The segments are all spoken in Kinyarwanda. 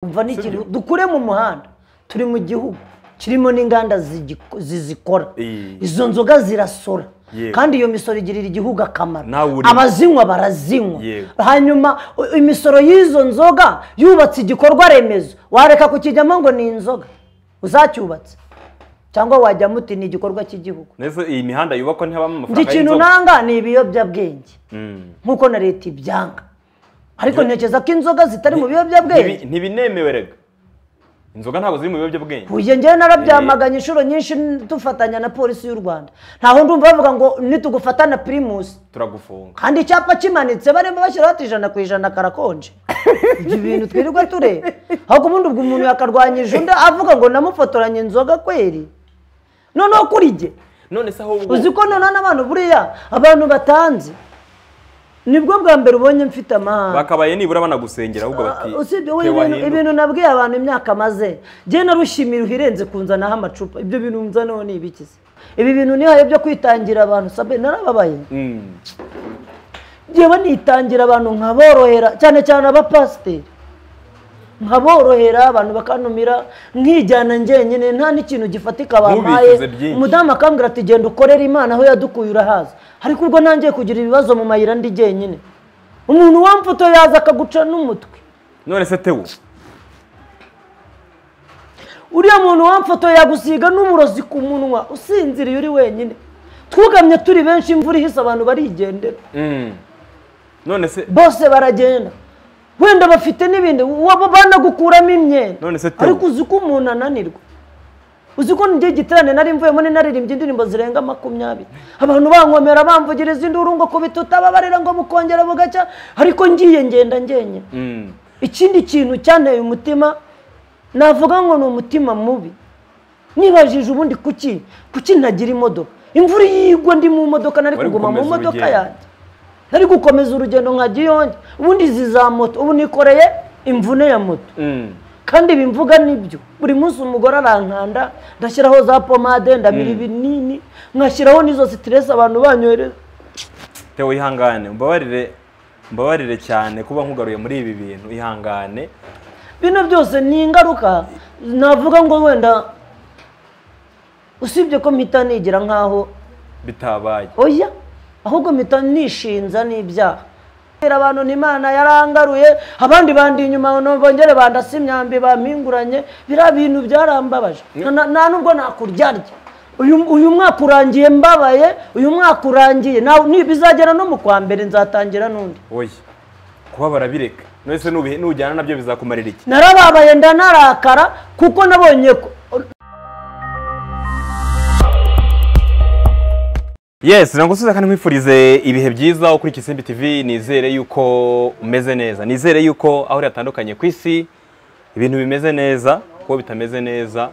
umva ni ikintu Sibyo? dukure mu muhanda turi mu gihugu kirimo n'inganda zigiko- zizikora Iyi. izo nzoga zirasora Yego. kandi iyo misoro igirira igihugu akamaro Nawe urimo. abazinywa barazinywa Yego. hanyuma u- imisoro y'izo nzoga yubatse igikorwa remezo wareka kukijyamo ngo ni inzoga uzacyubatse cyangwa wajyamo uti ni igikorwa cy'igihugu neza iyi mihanda yubakwa ntihabamo njye amafaranga ikintu y'inzoga nanga ni ibiyobyabwenge Mm. nk'uko na leta ibyanga ariko ntekereza ko inzoga zitari mu biyobyabwenge Ntibi- ntibinemewe rega inzoga ntabwo ziri mu biyobyabwenge uye ngewe narabyamaganye inshuro nyinshi n- dufatanya na polisi y'u rwanda ntaho ndumva bavuga ngo nitugufata na pirimusi turagufunga kandi icyapa kimanitse barimo bashyiraho ati ijana ku ijana karakonje ibyo bintu twirirwa tureba ahubwo ubundi ubwo umuntu yakarwanyije undi avuga ngo namufotoranye inzoga kweri noneho kuri jye none se ahubwo uzi ko noneho n'abantu buriya abantu batanze nibwo bwa mbere ubonye mfite amahane bakabaye nibura banagusengera ahubwo bati usibye "Te we wahinduka." ibintu nabwiye abantu imyaka maze njye narushimira irenze kunzanaho amacupa ibyo bintu nzanaho ni ibiki se ibi bintu nihaye byo kwitangira abantu sabe narababaye Mm. njyewe nitangira abantu nkaborohera cyane cyane abapasiteri nkaborohera abantu bakanumira nkijyana njyenyine nta n'ikintu gifatika bampaye Ntubicuze byinshi. umudamu akambwira ati genda ukorere imana aho yadukuye urahazi ariko ubwo nangiye kugira ibibazo mu mayira ndi jyenyine umuntu wamfoto yaza akaguca n'umutwe none se tewo uriya muntu wamfotoye yagusiga n'umurozi ku munwa usinziriye uri wenyine twugamye turi benshi imvura ihise abantu barigendera Mm. none se bose baragenda wenda bafite n'ibindi waba banagukuramo imyenda None se Theo. ariko uzi ko umuntu ananirwa uzi ko njye giterane nari mvuyemo ni naririmbye indirimbo zirenga makumyabiri abantu bankomera bamvugiriza induru ngo kubitutababarira ngo bukongera bugacya ariko ngiye ngenda ngenyine Mm. ikindi kintu cyanteye umutima navuga ngo ni umutima mubi nibajije ubundi kuki kuki ntagira imodoka imvura iyo igwa ndi mu modoka nari Wari kuguma mu gukomeza modoka urugendo. yanjye nari gukomeza urugendo nka giyonge ubundi izi za moto ubu nikoreye imvune ya moto Mm. kandi bimvuga nibyo buri munsi umugore arankanda ndashyiraho za pomade ndabira ibinini nkashyiraho n'izo sitiresi abantu banyohereza tewo ihangane mbabarire mbabarire cyane kuba nkugaruye muri ibi bintu ihangane bino byose ni ingaruka navuga ngo wenda usibye ko mpita nigira nk'aho bitabaye oya ahubwo mpita nishinza n'ibyaha kubera abantu ni imana yarangaruye abandi bandi inyuma no- bongere bandasa imyambi bampinguranye biriya bintu byarambabaje Na- na- nta nubwo nakuryarya uyu uyu mwaka urangiye mbabaye uyu mwaka urangiye nawe ni- bizagera no mu kwa mbere nzatangira n'undi oya kuba barabireka none se nubihe- nujyana nabyo bizakumarira iki narababaye ndanarakara kuko nabonye ko yes nagusubiza kandi nkwifurize ibihe byiza kuri Kisimbi TV nizere yuko umeze neza nizere yuko aho uri hatandukanye ku isi ibintu bimeze neza kuko bitameze neza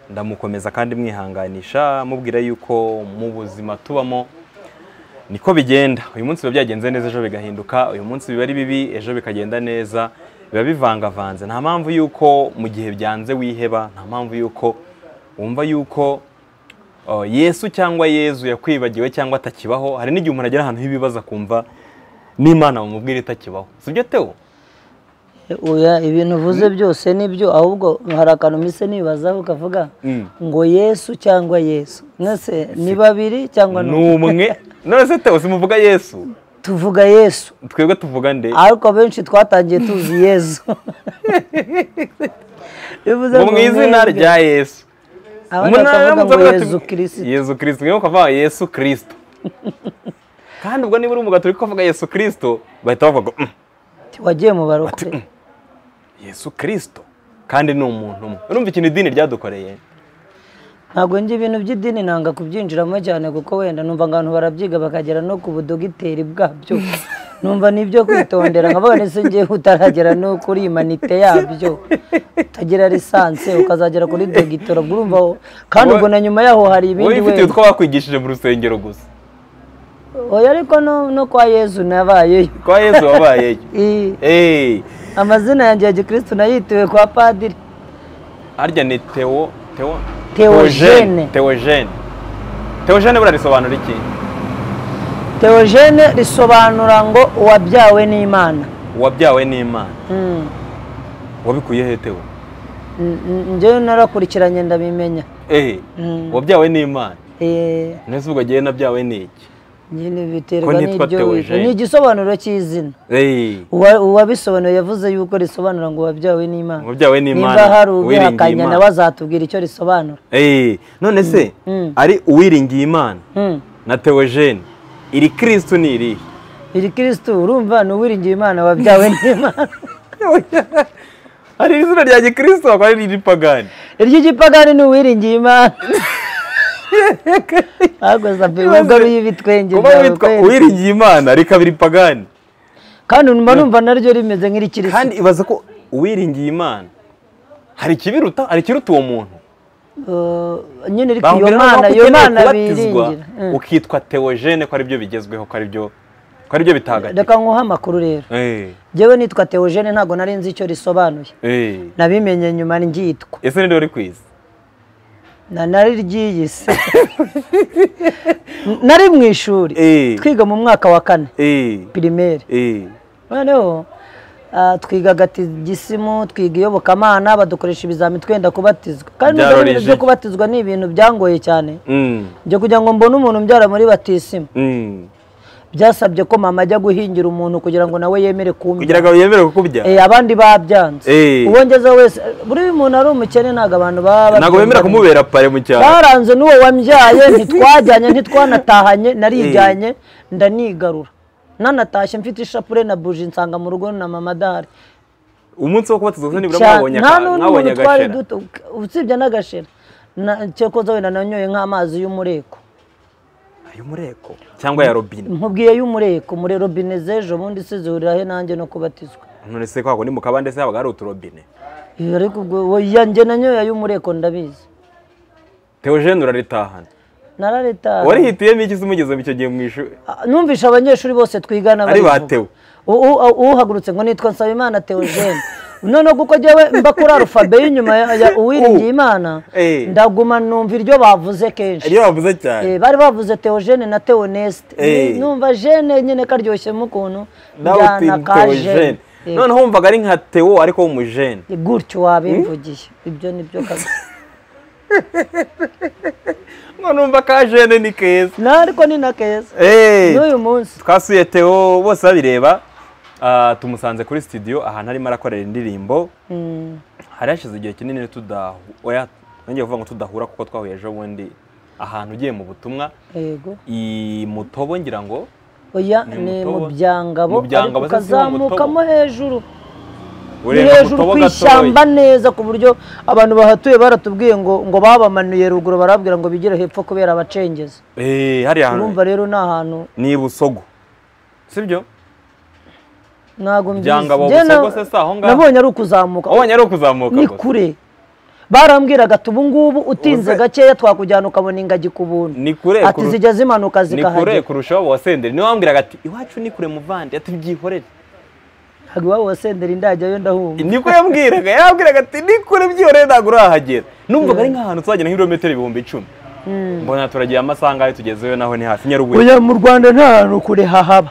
ndamukomeza kandi mwihanganisha mubwira yuko mu buzima tubamo niko bigenda uyu munsi biba byagenze neza ejo bigahinduka uyu munsi biba ari bibi ejo bikagenda neza biba bivangavanze nta mpamvu yuko mu gihe byanze wiheba nta mpamvu yuko wumva yuko uh, yesu cyangwa yezu yakwibagiwe cyangwa atakibaho hari n'igihe umuntu agera ahantu h'ibibazo akumva n'imana bamubwira itakibaho si byo tewo Oya ibintu uvuze byose nibyo ahubwo hari akantu mise nibazaho ukavuga Mm. ngo yesu cyangwa yesu mwese ni babiri cyangwa ni ni umwe umwe none se tewo simuvuga yesu tuvuga yesu twebwe tuvuga nde ariko benshi twatangiye tuzi yesu bivuze ngo mu izina mwebwe. rya yesu abandi bakavuga ngo yesu kirisito yesu kirisito niyo ukavuga yesu kirisito kandi ubwo niba uri umugatolika ukavuga yesu kirisito bahita bavuga ngo, "Mm, wagiye mu barokore yesu kirisito kandi ni umuntu umwe urumva ikintu idini ryadukoreye ntabwo njye ibintu by'idini nanga kubyinjiramo cyane kuko wenda numva ngo abantu barabyiga bakagera no ku budogiteri bwabyo numva nibyo kwitondera nkavuga ndetse ngewe utaragera no kuri imanite yabyo utagira lisansi ukazagera kuri dogitoro ubwo urumva wo- kandi ubwo na nyuma yaho hari wowe ibindi ifite wenda utwo wakwigishije mu rusengero gusa oya ariko no- no kwa yezu nabayeyo kwa yesu wabayeyo Ii, eee amazina yanjye ya gikirisitu nayitiwe kwa padiri harya ni tewo tewo Theogene. teogene teogene buriya risobanura iki teogene risobanura ngo uwabyawe n'imana uwabyawe n'imana Mm. wabikuye hetewe njyewe narakurikiranye ndabimenya ehe wabyawe n'imana Eh, nese ubwo agiye nabyawe n'iki nyine Ko biterwa nitwa n'ibyo Theo wize Jean. ni igisobanuro cy'izina ehe Uwa- uwabisobanuye yavuze yuko risobanura ngo wabyawe n'imana wabyawe n'imana niba hari uwiringiye ubihakanya nawe imana azatubwira icyo risobanura ehe none se Mm. ari uwiringiye imana Hmm. na teogene iri kirisitu ni irihe iri kirisitu urumva ni uwiringiye imana wabyawe n'imana hari izina rya gikirisitu hakaba hari iripagani iry'igipagani ni uwiringiye imana ahubwo sabe wigaruye ibitwenge kuba byawe witwa kweli. uwiringiye imana rikaba iripagani kandi numva numva naryo rimeze nk'irikirisitu kandi ibaza ko uwiringiye imana hari ikibiruta hari ikiruta uwo muntu Uh, nyine ariko iyo bamubwira mana ko iyo ukeneye mana kubatizwa biringira Mm. ukitwa teogene ko aribyo bigezweho ko aribyo ko aribyo bitagatifu reka nkuhe amakuru rero Eh, njyewe nitwa teogene ntabwo nari nzi icyo risobanuye eh. nabimenye nyuma ngyitwa ese ninde wari ku isi na nari ryiyise nari mu ishuri Eh. twiga mu mwaka wa kane Eh, pirimeri eh. noneho ah, twiga agatisimu twiga iyobokamana badukoresha ibizami twenda kubatizwa kandi Byarora nubwo ibintu ijisho. byo kubatizwa ni ibintu byangoye cyane Mm, njye kugira ngo mbone umuntu umbyara muri batisimu mm. byasabye ko mama ajya guhingira umuntu kugira ngo nawe yemere kugira kumbya ngo yemere kukubya Eh, abandi babyanze Eh. uwo ngezeho wese buriya umuntu ari umukene ntabwo abantu baba ntabwo bemera babyumva. kumubera pare mu cyaro baranze n'uwo wambyaye ntitwajyanye ntitwanatahanye narijyanye ndanigarura nanatashye mfite ishapure na buji nsanga mu rugo na mama adahari umunsi wo kubatiza gusa nibura Cyane- mwabonye nta aka- n'undi mwabonye muntu twari agashera duto usibye n'agashira Na- cyekoza wenda nanyoye nk'amazi y'umureko ay'umureko cyangwa ya robine nkubwiye y'umureko muri robine z'ejo bundi se zihurira he nanjye no kubatizwa none se kwako ni mu kabande se habaga hari uturobine Iyo ariko ubwo oya njye nanyoye ay'umureko ndabizi teogene uraritahana narareta warihitiyemo iki se umugezemo icyo gihe mu ishuri Ah, numvisha abanyeshuri bose twigana Ari babivuga. batewe. U- u- uhagurutse ngo nitwa nsabimana theogene noneho kuko jyewe mba kuri arufabe y'inyuma ya- ya uwiringiye imana Eh. ndaguma numva iryo bavuze kenshi iyo bavuze cyane Eh, bari bavuze theogene na theoneste Eh. numva jene nyine karyoshyemo ukuntu nawe uti njyana ka teogene jene Eh, noneho wumvaga ari nka teo ariko w'umujene gutyo wabimvugiye ibyo ni byo kabisa none wumva ka jene ni keza na ariko ni na keza Eh, n'uyu munsi twasuye teo bose babireba ah, tumusanze kuri studio ahantu arimo arakorera indirimbo Mm, hari hashize igihe kinini tudahu oya nongeye kuvuga ngo tudahura kuko twahuye ejo bundi ahantu ugiye mu butumwa yego i mutobo ngira ngo oya Ni ni Mutobo. mu byangabo Mu Byangabo, ariko se si uwo Mutobo? ukazamukamo hejuru ni urenga hejuru Mutobo ku gatoya. ishyamba neza ku buryo abantu bahatuye baratubwiye ngo ngo babamanuye ruguru barabwira ngo bigire hepfo kubera abacengezi Eh, hariya urumva hantu rero ni ahantu ni busogo sibyo ntabwo Byangabo, Njye na- Busogo se si aho ngaho? nabonye ari ukuzamuka wabonye ari ukuzamuka ni gusa. kure barambwiraga ati ubungubu utinze Uze- gakeya twakujyana ukabona ingagi ku buntu Ni kure ati kuru- zijya zimanuka ni kure zikahagera kurusha waba wasenderi niwe wambwiraga ati iwacu ni kure muvande ati byihorere ntabwo iwabo wasendera indajyayo ndahumva niko yambwiraga yambwiraga ati ni kure byihorere ntabwo urahagera numvaga ari nk'ahantu tuzagenda nk'ibirometero ibihumbi icumi mbona turagiye amasaha ngaho tugezeyo naho ni hafi nyarubuye oya mu rwanda nta hantu kure hahaba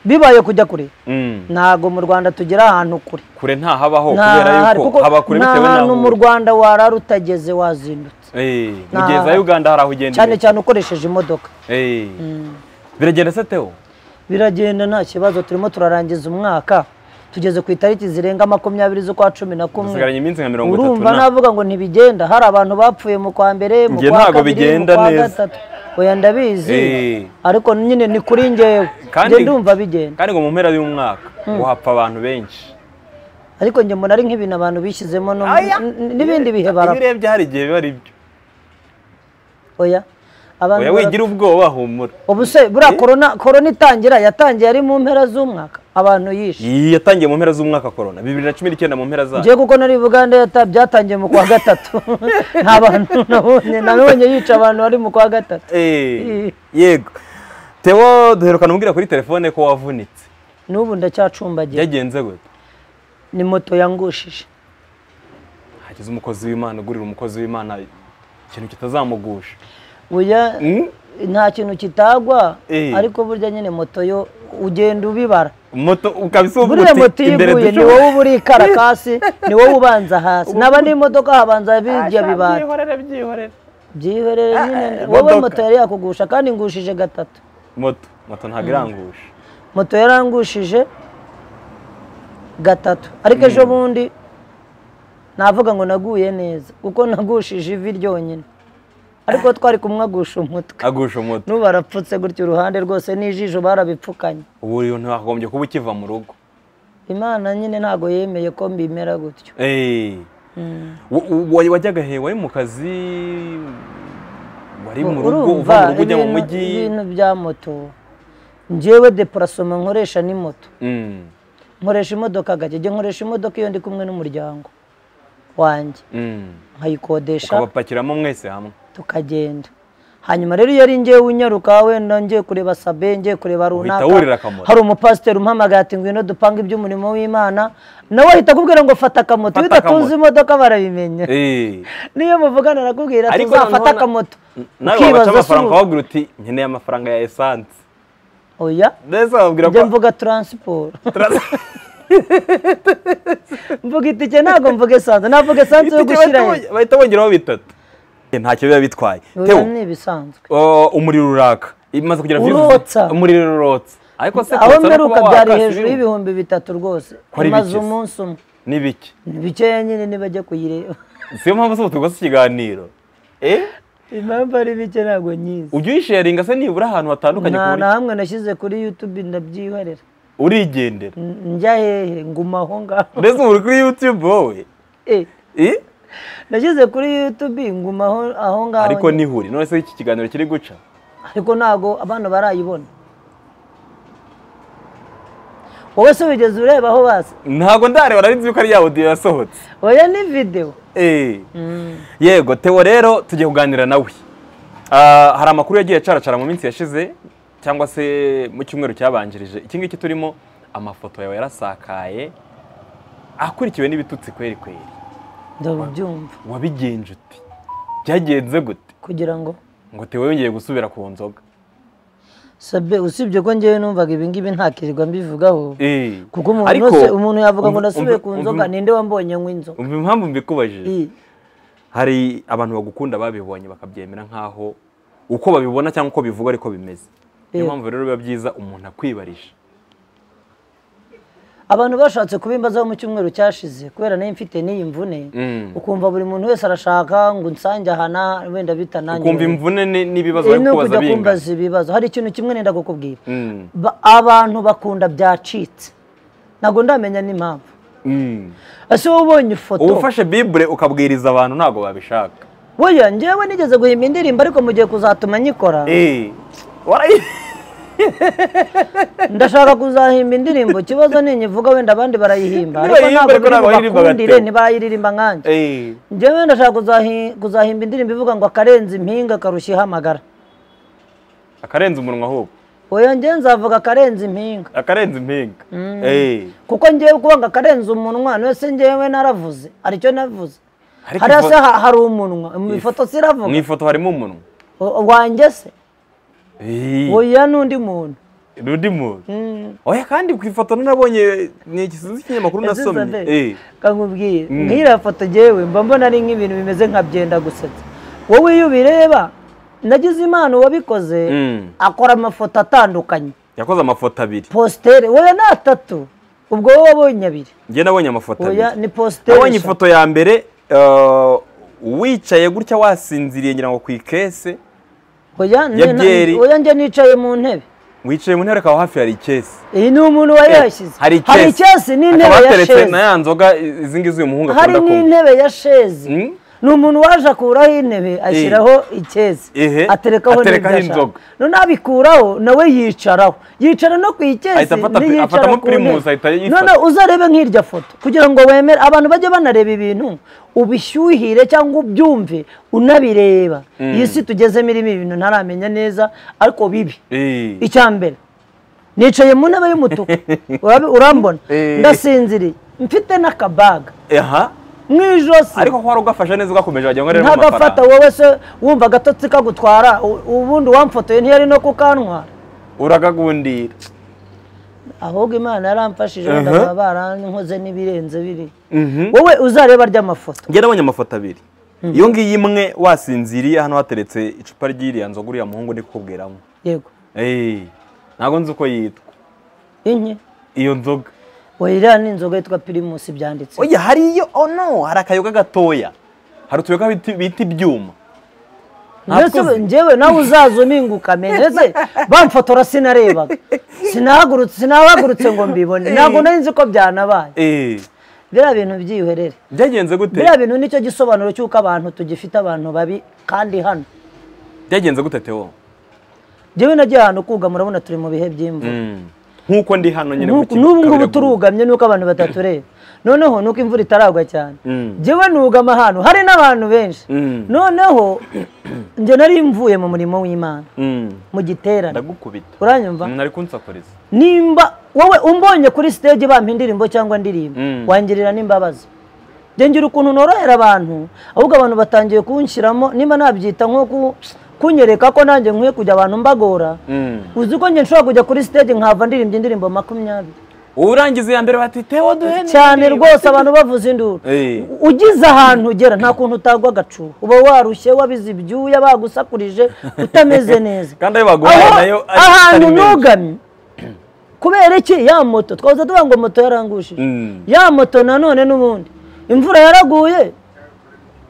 bibaye kujya kure Mm, ntabwo mu rwanda tugira ahantu kure kure ntahabaho kubera ntahari yuko kuko haba kure nta bitewe hantu mu n'aho rwanda warara utageze wazindutse Eh, nta- mugezi wa uganda hari aho ugendera cyane cyane ukoresheje imodoka Eh. biragenda se teo biragenda nta kibazo turimo turarangiza umwaka tugeze ku itariki zirenga makumyabiri z'ukwa cumi na kumwe dusigaranye iminsi nka mirongo itatu urumva na- navuga ngo ntibigenda hari abantu bapfuye mu kwa mbere mu Njye kwa ntabwo kabiri mu bigenda kwa neza. gatatu oya ndabizi Eh. ariko nyine ni kuri ngewe Kandi- njye ndumva bigenda kandi ngo mu mpera y'umwaka ngo hapfa abantu benshi ariko njye mbona ari nk'ibintu abantu bishyizemo no- Aya! n- n'ibindi bihe iyo barapfa urebye hari igihe biba ari byo oya abantu oya barapfa. wigira ubwoba humura ubu se buriya korona korona itangira yatangiye ari mu mpera z'umwaka abantu yishe iyi yatangiye mu mpera z'umwaka korona bibiri na cumi n'icyenda mu mpera zayo njye kuko nari uganda yata byatangiye mu kwa gatatu nta bantu nabonye nabonye yica abantu bari mu kwa gatatu Eh, yego teo duherukana umubwira kuri telefone ko wavunitse n'ubu ndacyacumbagiye byagenze gute ni moto yangushije hagize umukozi w'imana ugurira umukozi w'imana ikintu kitazamugusha oya Mm? nta kintu kitagwa Eh. ariko burya nyine moto yo ugenda ubibara moto ukabisa uvuga buriya moto uti iyo imbere iguye ni dushobora wowe uba uri karakasi ni wowe ubanza hasi naba n'imodoka habanza bijya bibara byihorere byihorere byihorere nyine Ah, wowe imodoka. moto yari yakugusha kandi ngushije gatatu moto moto ntabwo irangusha moto yarangushije gatatu ariko ejo bundi navuga ngo naguye neza kuko nagushije ivi ryonyine ariko twari kumwagusha umutwe agusha moto n'ubu barapfutse gutya uruhande rwose n'ijisho barabipfukanye ubu rero ntiwagombye kuba ukiva mu rugo imana nyine ntabwo yemeye ko mbimera gutyo Eh. Wa- wa- wajyaga he wari mu kazi wari mu rugo uva mu rugo ujya mu ibintu- mujyi ibintu bya moto njyewe deparasoma nkoresha ni moto Mm, nkoresha imodoka gake njye nkoresha imodoka iyo ndi kumwe n'umuryango wanjye mm. nkayikodesha ukabapakiramo mwese hamwe tukagenda hanyuma rero iyo ari ngewe unyaruka wenda ngiye kureba sabe ngiye kureba runaka wurira akamoto. hari umupasiteri umpamagaye ati ngwino dupange iby'umurimo w'imana nawe ahita akubwira ngo fata akamoto iyo Fata akamoto. udatunze imodoka barabimenya Eh. niyo muvugana arakubwira ati Ariko noneho uzafata na- akamoto nawe wabaca ukibaza amafaranga se wabwira uti nkeneye amafaranga ya esanse oya ndetse wabwira njye ko mvuga taransiporo mvuga itike ntabwo mvuga esanse navuga esanse yo Itike gushyira he bahita- bahita bongeraho bitatu Eh, ntacyo biba bitwaye oya Theo, ni ibisanzwe oh, umuriro uraka imaze kugira views- Urotsa. umuriro urotsa ariko se aho kurotsa no mperuka kuba byari wakasa hejuru ibintu, y'ibihumbi bitatu rwose Kwari imaze bike se. umunsi umwe ni bike ni bikeya nyine nibajya kuyireba siyo mpamvu se tugosa ikiganiro eh impamvu ari bike ntabwo nyizi ujye uyisharinga se nibura ahantu hatandukanye ku nta buryo na hamwe nashyize kuri yutube ndabyihorera urigendera N- njya hehe nguma aho ngaho mbese ubu uri kuri yutube wowe Eh, Eh? nashyize kuri yutube nguma aho- aho ngaho ariko nyine. ntihure none se iki kiganiro kiri guca ariko ntabwo abana barayibona wowe se wigeze ureba aho baza ntabwo ndareba nari nzi yuko ari ya audio yasohotse oya ni videwo Eh. yego Theo rero tugiye kuganira nawe Ah, hari amakuru yagiye acaracara mu minsi yashize cyangwa se mu cyumweru cyabanjirije iki ngiki turimo amafoto yawe yarasakaye akurikiwe n'ibitutsi kweri kweri ndabyumva wabigenje uti byagenze gute kugira ngo ngo Theo yongeye gusubira ku nzoga sabe usibye ko ngewe numvaga ibingibi ntakirirwa mbivugaho Eh. kuko umuntu Ariko, wese umuntu yavuga ngo umva- nasubiye ku umva- nzoga umva- ninde wambonye anywa inzoga umva impamvu mbikubajije Eh. hari abantu bagukunda babibonye bakabyemera nk'aho uko babibona cyangwa uko bivuga ariko bimeze niyo Yego. mpamvu rero biba byiza umuntu akwibarisha abantu bashatse kubimbazaho mu cyumweru cyashize kubera nayo mfite n'iyi mvune Mm. ukumva buri muntu wese arashaka ngo unsange aha na wenda bita nanjye ukumva imvune ni- n'ibibazo Eh, bari ni kubaza ukujya bingana kumbaza ibibazo hari ikintu kimwe nenda kukubwira Mm, Ba- abantu bakunda byacitse ntabwo ndamenya n'impamvu mm. ese wowe ubonye ifoto uba ufashe bibure ukabwiriza abantu ntabwo babishaka weya njyewe nigeze guhimba indirimbo ariko mu gihe kuzatuma nyikora Eh, warayi- ndashaka kuzahimba indirimbo ikibazo ninyivuga wenda abandi barayihimba ariko Nibayihimba ntabwo ariko biri bubakundire nabayiririmba bagateba. ntibayiririmba nkanjye Eh, njyewe ndashaka kuzahi- kuzahimba indirimbo ivuga ngo akarenze impinga akarushya amagara akarenza umunwa ahubwo oya njyewe nzavuga akarenze impinga akarenza impinga Eh, kuko njyewe kuvuga ngo akarenze umunwa niyo se njyewe naravuze haricyo navuze Ariko hariya ifo- se ha- hari umunwa mu ifoto mu siravuga ifoto harimo umunwa O- wanjye se Eh, oya n'undi muntu n'undi muntu oya kandi ku ifoto nabonye ni ikisuzi cy'ikinyamakuru Ese nasomye Isabel, Eh, kankubwiye nk'iriya foto njyewe mba mbona ari nk'ibintu bimeze nka byenda gusetsa wowe iyo ubireba nagize impano uwabikoze Mm. akora amafoto atandukanye yakoze amafoto abiri positere wowe ni atatu ubwo wowe wabonye abiri njye nabonye amafoto oya abiri ni positere nabonye eshatu. ifoto ya mbere eh, wicaye gutya wasinziriye ngira ngo ku ikese oya ni- ya byeri. oya njye nicaye mu ntebe wicaye mu ntebe akaba hafi hari ikesi iyi ni umuntu wari yashyize hari icyasi n'intebe Hakaba ya hateretse sheze na ya nzoga izi ngizi uyu muhungu hari akunda kunywa n'intebe ya sheze Mm. ni umuntu waje akuraho intebe ashyiraho icyezi Ehe. aterekaho Aterekaho n'ibyo inzoga. ashaka no nabikuraho nawe yicaraho yicara no ku icyezi Ahita afata- ntiyicara afatamo ku ntebe primus, ahita yifata. none uzarebe nk'irya foto kugira ngo wemere abantu bajye banareba ibintu ubishyuhire cyangwa ubyumve unabireba iyi si tugezemo irimo ibintu ntaramenya neza ariko bibi Eh. icya mbere nicaye mu ntebe y'umutuku Urabi- urambona Eh. ndasinziriye mfite n'akabaga aha mu ijosi ariko ko wari ugafashe neza ugakomeje wajya ngo rero ntagafata wowe se wumva agatotsi kagutwara u- ubundi wamfotoye ntiyari no kukanwa uragagundira ahubwo imana yaramfashije Aha. wenda baba barankoze n'ibirenze biriya Mhm. wowe uzareba rya mafoto njye nabonye amafoto abiri iyo ngiyi imwe wasinziriye hano hateretse icupa ry'iriya nzoga uriya muhungu ndi kukubwiramo yego Eee, ntabwo nzi uko yitwa inye iyo nzoga iriya ni inzoga yitwa pirimusi byanditse oya hariyo oh no hari akayoga gatoya hari utuyoga bita- bita ibyuma ndetse Ntabwo- njyewe nawe uzaza uminguka me ndetse bamfotora sinarebaga sinahagurutse sinahagurutse ngo mbibone ntabwo nari nzi ko byanabaye Eee, biriya bintu byihwerere byagenze gute biriya bintu nicyo gisobanuro cy'uko abantu tugifite abantu babi kandi hano byagenze gute tewo njyewe nagiye ahantu kuga murabona turi mu bihe by'imvura Mm. nk'uko ndi hano nyine Nk'uku- mu n'ubu ngubu Kabiraguhu. turugamye nuko abantu batatureba noneho nuko imvura itaragwa cyane Mm. njyewe nugama ahantu hari n'abantu benshi Mm. noneho njye nari mvuye mu murimo w'imana Mm. mu giterane ndagukubita uranyumva nari kunsakuriza nimba wowe umbonye kuri stage bampa indirimbo cyangwa ndirimbo Mm. wangirira n'imbabazi njye ngira ukuntu norohera abantu ahubwo abantu batangiye kunshyiramo niba nabyita nko ku- kunyereka ko nanjye nkwiye kujya abantu mbagora Mm. uzi ko njye nshobora kujya kuri stage nkava ndirimba indirimbo makumyabiri urangiza iya mbere bati tewo duhene cyane rwose abantu bavuza induru Eh. ugize ahantu ugera nta kuntu utagwa agacuho uba warushye wabize ibyuya bagusakurije utameze neza kandi ayo baguhaye Aho- nayo ari- ahantu atari menshi. nugamye kubera iki ya moto twahoze tuvuga ngo moto yarangushije Mm. ya moto nanone n'ubundi imvura yaraguye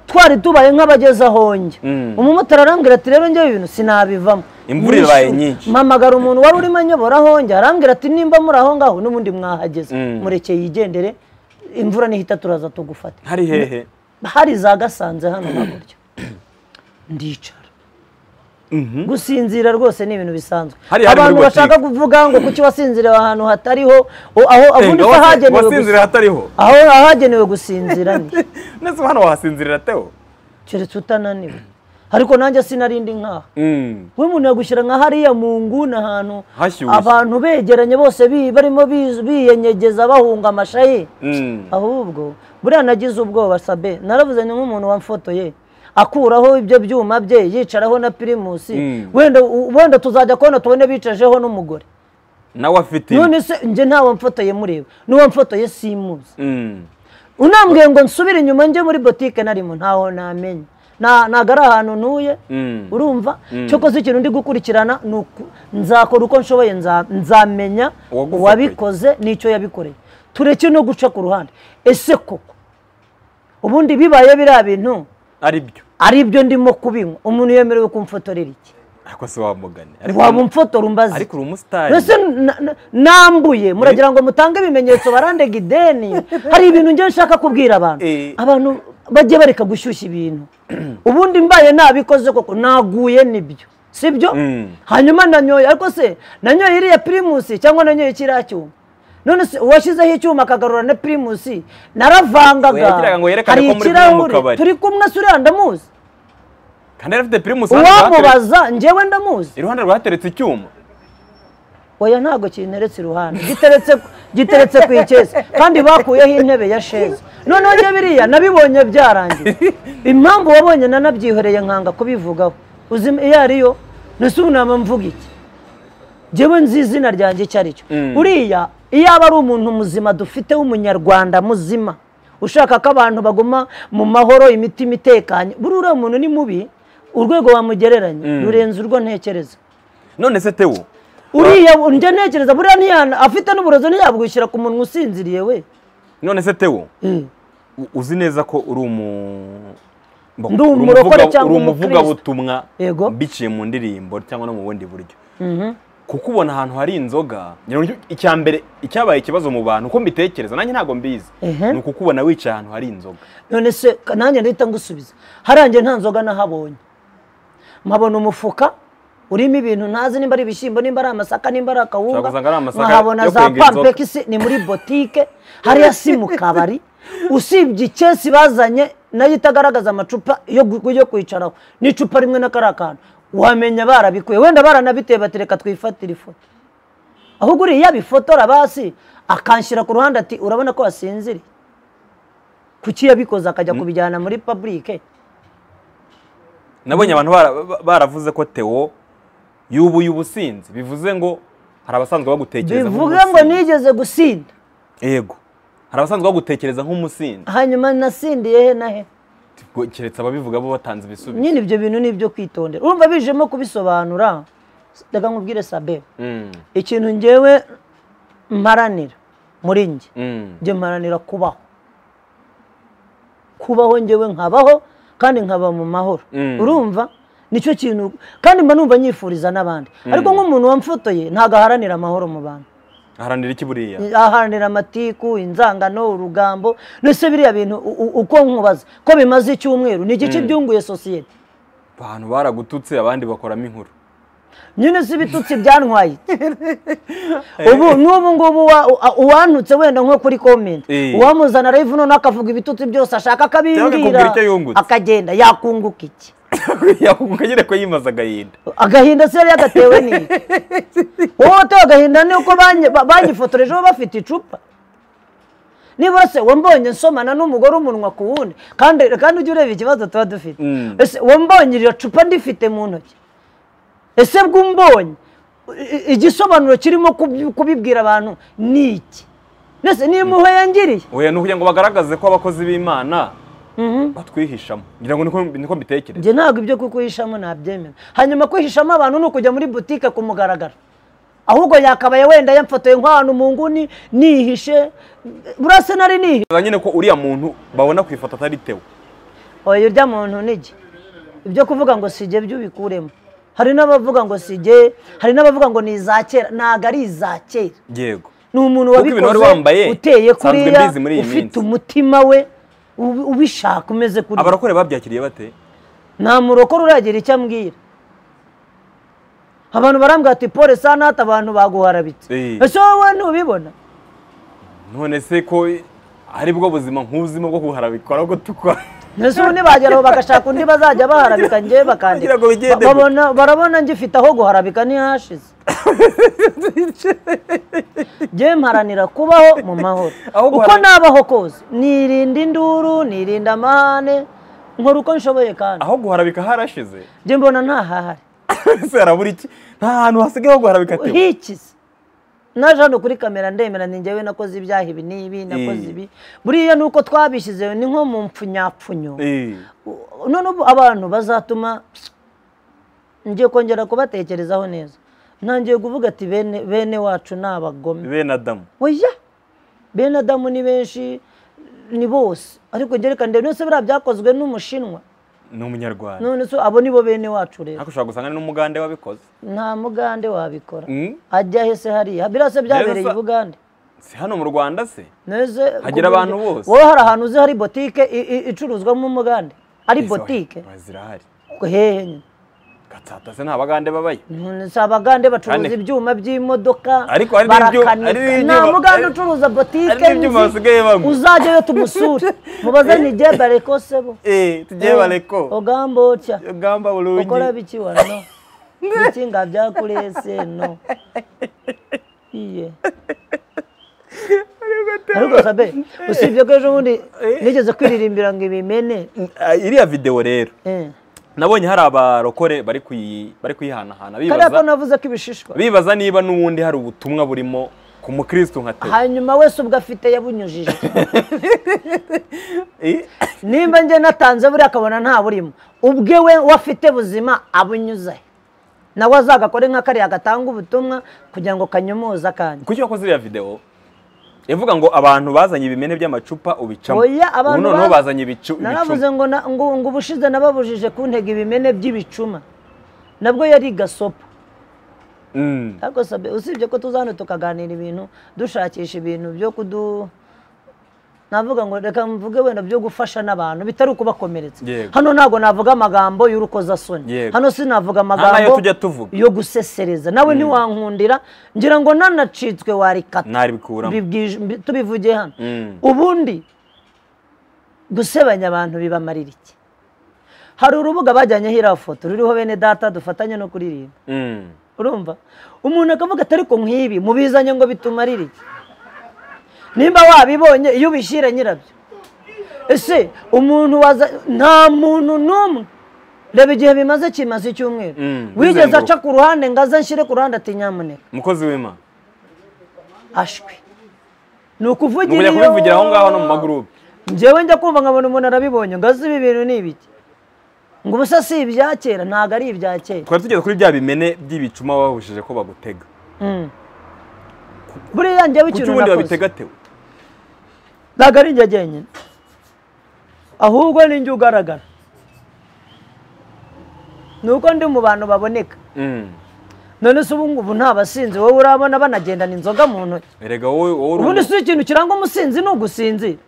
twari tubaye nk'abageze ahonge Mm. umumotari arambwira ati rero njyewe ibintu sinabivamo Imvura ibaye nyinshi. mpamagara umuntu wari urimo anyobora ahonge arambwira ati nimba muri aho ngaho n'ubundi mwahageze Mm. mureke yigendere imvura nihita turaza tugufata hari hehe hari za gasanze hano hakurya ndicara gusinzira rwose ni ibintu bisanzwe Hariya hari muri abantu botike. bashaka kuvuga ngo kuki wasinziriye ahantu hatariho o- aho abundi Ngo se wasi- hagenewe wasinzira gusi- hatariho aho ahagenewe gusinzira ni ndetse hano wahasinzirira tewo keretse utananiwe ariko nanjye sinarindi nkaha Mm. we umuntu yagushyira nka hariya mu nguni ahantu Hashyushye. abantu begeranye bose bi- barimo bi- biyenyegeza bahunga amashayi Mm. ahubwo buriya nagize ubwoba sabe naravuze ni nk'umuntu wamfotoye akuraho ibyo byuma bye yicaraho na pirimusi Mm. wenda wenda tuzajya kubona tubone bicajeho n'umugore nawe afite none se njye ntawe mfotoye mureba n'uwo mfotoye simuzi Mm. unambwiye ngo nsubire inyuma njye muri botike narimo ntaho namenya Na- ntago ari ahantu ntuye Mm. urumva Mm. cyokoze ikintu ndi gukurikirana ni uku nzakora uko nshoboye nza- nzamenya Uwagufotoye. uwabikoze n'icyo yabikoreye tureke no guca ku ruhande ese koko ubundi bibaye biriya bintu ari byo ari byo ndimo kubinywa umuntu yemerewe kumfotorera iki ariko si wamugane ariko waba umfotora umbaze ariko uri umusitari mbese na- na- nambuye muragira ngo mutange ibimenyetso barandega ideni hari ibintu njye nshaka kubwira abantu Eh. abantu bajye bareka gushyushya ibintu ubundi mbaye nabikoze koko naguye nibyo sibyo Mm. hanyuma nanyoye ariko se nanyoye iriya pirimusi cyangwa nanyoye kiriya cyuma none se uwashyizeho icyuma akagarura na pirimusi We naravangaga yagiraga ngo yerekane hari ko muri kumwe mu kabari. turi kumwe se uriya ndamuzi kandi yari afite pirimusi hano hateretse- uwamubaza njyewe ndamuzi iruhande rwe hateretse icyuma oya ntabwo kinteretse iruhande giteretse giteretse ku ikesi kandi bakuyeho intebe ya sheze noneho njye biriya nabibonye byarangiye impamvu wabonye nanabyihoreye nkanga kubivugaho uzi iyo ariyo nese ubu nama mvuga iki njyewe nzi izina ryanjye icyo ari cyo Mm. uriya iyo aba ari umuntu muzima dufite w'umunyarwanda muzima ushaka ko abantu baguma mu mahoro imitima itekanye buriya uriya muntu ni mubi urwego wamugereranya rurenze urwo ntekereza none se tewo uriya njya ntekereza buriya ntiyana afite n'uburozi ntiyabwishyira ku munwa usinziriye we none se tewo Eh, u- uzi neza ko uri umu mba- Ndi uri umurokore umuvuga- cyangwa uri umuvugabutumwa Yego. biciye mu ndirimbo cyangwa no mu bundi buryo kuko ubona ahantu hari inzoga ngira ngo icya mbere icyabaye ikibazo mu bantu uko mbitekereza nanjye ntabwo mbizi Ehe. ni ukukubona wicaye ahantu hari inzoga none se ka- nanjye ndahita ngusubiza harangiye nta nzoga nahabonye mpabona umufuka urimo ibintu ntazi nimba ari ibishyimbo nimba ari amasaka nimba ari akawunga Ushobora gusanga ari amasaka nkahabona yo za kwenga inzoga. pampekisi ni muri botike hariya si mu kabari usibye ikesi bazanye nayo itagaragaza amacupa yo gu- yo kwicaraho n'icupa rimwe na kariya kantu wamenya barabikuye wenda baranabiteye batereka twifatire ifoto ahubwo uriya bifotora basi akanshyira ku ruhande ati urabona ko wasinziriye kuki yabikoze akajya kubijyana muri publike nabonye abantu bara- ba- baravuze ko tewo yubuye ubusinzi bivuze ngo hari abasanzwe bagutekereza bivuge ngo nigeze gusinda yego hari abasanzwe bagutekereza nk'umusinzi hanyuma nasindiye he na he Ubwo keretse ababivuga bo batanze ibisubizo nyine ibyo bintu ni ibyo kwitondera urumva bijemo kubisobanura reka nkubwire sabe Mm, ikintu ngewe mparanira muri njye mm, njye mparanira kubaho kubaho ngewe nkabaho kandi nkaba mu mahoro Mm. urumva nicyo kintu kandi mba numva nyifuriza n'abandi ariko nk'umuntu wamfotoye ntabwo aharanira amahoro mu bantu aharanira iki buriya aharanira amatiku inzangano urugambo ndetse biriya bintu u- u- uko nkubaza ko bimaze icyumweru ni igice byunguye sosiyete abantu baragututse abandi bakoramo inkuru nyine si ibitutsi byantwaye ubu n'ubu ngubu wa- u- uwantutse wenda nko kuri komenti Eh. uwamuzana live noneho akavuga ibitutsi byose ashaka akakubwira akabimbwira icyo yungutse. akagenda yakunguka iki yakunguka nyine ko yimaza agahinda agahinda se yari yagatewe n'iki wowe watewe agahinda ni uko banyi- ba- banyifotorejeho bafite icupa nibura se wambonye nsomana n'umugore umunwa ku wundi kandi kandi ujya ureba ikibazo tuba dufite Mm. ese wambonye iryo cupa ndifite mu ntoki ese bw'umbonye i- i- igisobanuro kirimo kubi- kubibwira abantu ni iki mbese ni impuhwe yangiriye oya ni ukugira ngo bagaragaze ko abakozi b'imana Mhm. batwihishamo ngira ngo niko- niko mbitekereza njye ntabwo ibyo kukwihishamo nabyemera hanyuma kwihishamo abantu ni ukujya muri butike ku mugaragaro ahubwo yakabaye wenda yamfotoye nk'ahantu mu nguni nihishe buriya se nari nihishe Ngira nyine ko uriya muntu babona ku ifoto atari tewe oya urya muntu nige ibyo kuvuga ngo sijye byo ubikuremo hari n'abavuga ngo sijye hari n'abavuga ngo ni iza kera ntabwo ari iza kera yego ni umuntu Kuko ibintu wari wambaye, wabikoze uteye nsanzwe kuriya mbizi muri iyi ufite minsi. umutima we ubi- ubishaka umeze kuriya abarokore babyakiriye bate nta murokore uragira icyo ambwira abantu barambwira ati pole sanata abantu baguharabitse Eh. ese wowe ntubibona none se ko ari bwo buzima nk'ubuzima bwo kuharabikora ko tukora ese ubundi bagera aho bagashaka undi bazajya baharabika njyewe bakandika kugira ngo bigende Ba- babona- barabona ngifite aho guharabika ntihashize njyewe mparanira kubaho mu mahoro Aho uko guhara- nabaho kose nirinda induru nirinda amahane nkora uko nshoboye kandi aho guharabika harashize njye mbona ntahahari ese harabura iki nta hantu hasigaye ho guharabika tewe hikize naje hano kuri kamera ndemera ni njyewe nakoze ibyaha ibi n'ibi nakoze Eh. ibi buriya ni uko twabishyizeho ni nko mu mpfunyapfunyo Eh, U- none ubu abantu bazatuma ngiye kongera kubatekerezaho neza ntangiye kuvuga ati bene bene wacu ni abagome bene adamu oya bene adamu ni benshi ni bose ariko njye reka ndebe none se biriya byakozwe n'umushinwa ni umunyarwanda none se abo ni bo bene wacu rero ariko ushobora gusanga ni n'umugande wabikoze nta mugande wabikora Mm. ajya he se hariya biriya se byabereye Rero i sa- bugande si hano mu rwanda se neze Hagera ku buryo- abantu bose. wowe hari ahantu uzi hari botike i- i- icuruzwamo umugande ari Ese botike wa- zirahari hehe nyine gatsata se nta bagande babayo None si abagande bacuruza Kandi- ibyuma by'imodoka Ariko hari n'ibyo- barakanika. hari n'ibyuma- nta mugande hari- ucuruza hari botike n'ibyuma basigaye banywa. uzajyayo tumusure mubaze ni igihe bareko sebo Eh, tugiye bareko ogambotya ugamba bulungi ukora biki wa no biki nga byakurese no iye ariko sabe usibye ko ejo bundi nigeze kwiririmbira ngo ibimene Ah, iriya videwo rero Eh. nabonye hari abarokore bari kuyi- bari kuyihanahana kariya ko bibaza navuze ko ibishishwa bibaza niba n'ubundi hari ubutumwa burimo ku mukristo nka tewe hanyuma wese ubwo afite yabunyujije Eh, nimba njye natanze buriya akabona nta burimo ubwe we wafite buzima abunyuze nawe azagakore nka kariya gatanga ubutumwa kugira ngo kanyomoza akanya kuki wakoze iriya videwo ivuga ngo abantu bazanye ibimene by'amacupa ubicamo Oya, abantu ubu noneho ba- bazanye ibicu naravuze ibicuma. ngo na- ngo ngo ubushize nababujije kuntega ibimene by'ibicuma nabwo yari gasopo Mm, ariko sabe usibye ko tuza hano tukaganira ibintu dushakisha ibintu byo kudu navuga ngo reka mvuge wenda byo gufasha n'abantu bitari ukubakomeretsa Yego. hano ntabwo navuga amagambo y'urukozasoni Yego. hano sinavuga nayo amagambo tujya tuvuga. yo gusesereza nawe ntiwankundira ngira ngo nanacitswe warikata naribikuramo Bibwije- mbi- tubivuge hano Mm. ubundi gusebanya abantu bibamarira iki hari urubuga bajyanyeho iriya foto ruriho bene data dufatanye no kuririmba Mm. urumva umuntu akavuga ati ariko nk'ibi mubizanye ngo bitumarire iki nimba wabibonye iyo ubishyira nyirabyo ese umuntu waza nta muntu n'umwe reba igihe bimaze kimaze icyumweru Mm, wigeze bizenguruka. aca ku ruhande ngo aze nshyire ku ruhande ati nyamuneka umukozi w'imana ashwi ni ni ukujya ukuvugira iyo- kubivugira aho ngaho no mu magurupe njyewe njya kumva nkabona umuntu arabibonye ngo azi ibi bintu ni ibiki ngo ubusa si ibya kera ntabwo ari ibya kera twari tugeze kuri bya bimene by'ibicuma bahushije ko bagutega Mm. buriya njyewe kuki ikintu ubundi nakoze babitegatewe ntabwo ari njye jyenyine ahubwo ni njye ugaragara ni uko ndi mu bantu baboneka Mm. none se ubu ngubu nta basinzi wowe urabona banagendana inzoga mu ntoki erega wowe wowe uri ubundi umuntu- si ikintu kiranga umusinzi ni ugusinzira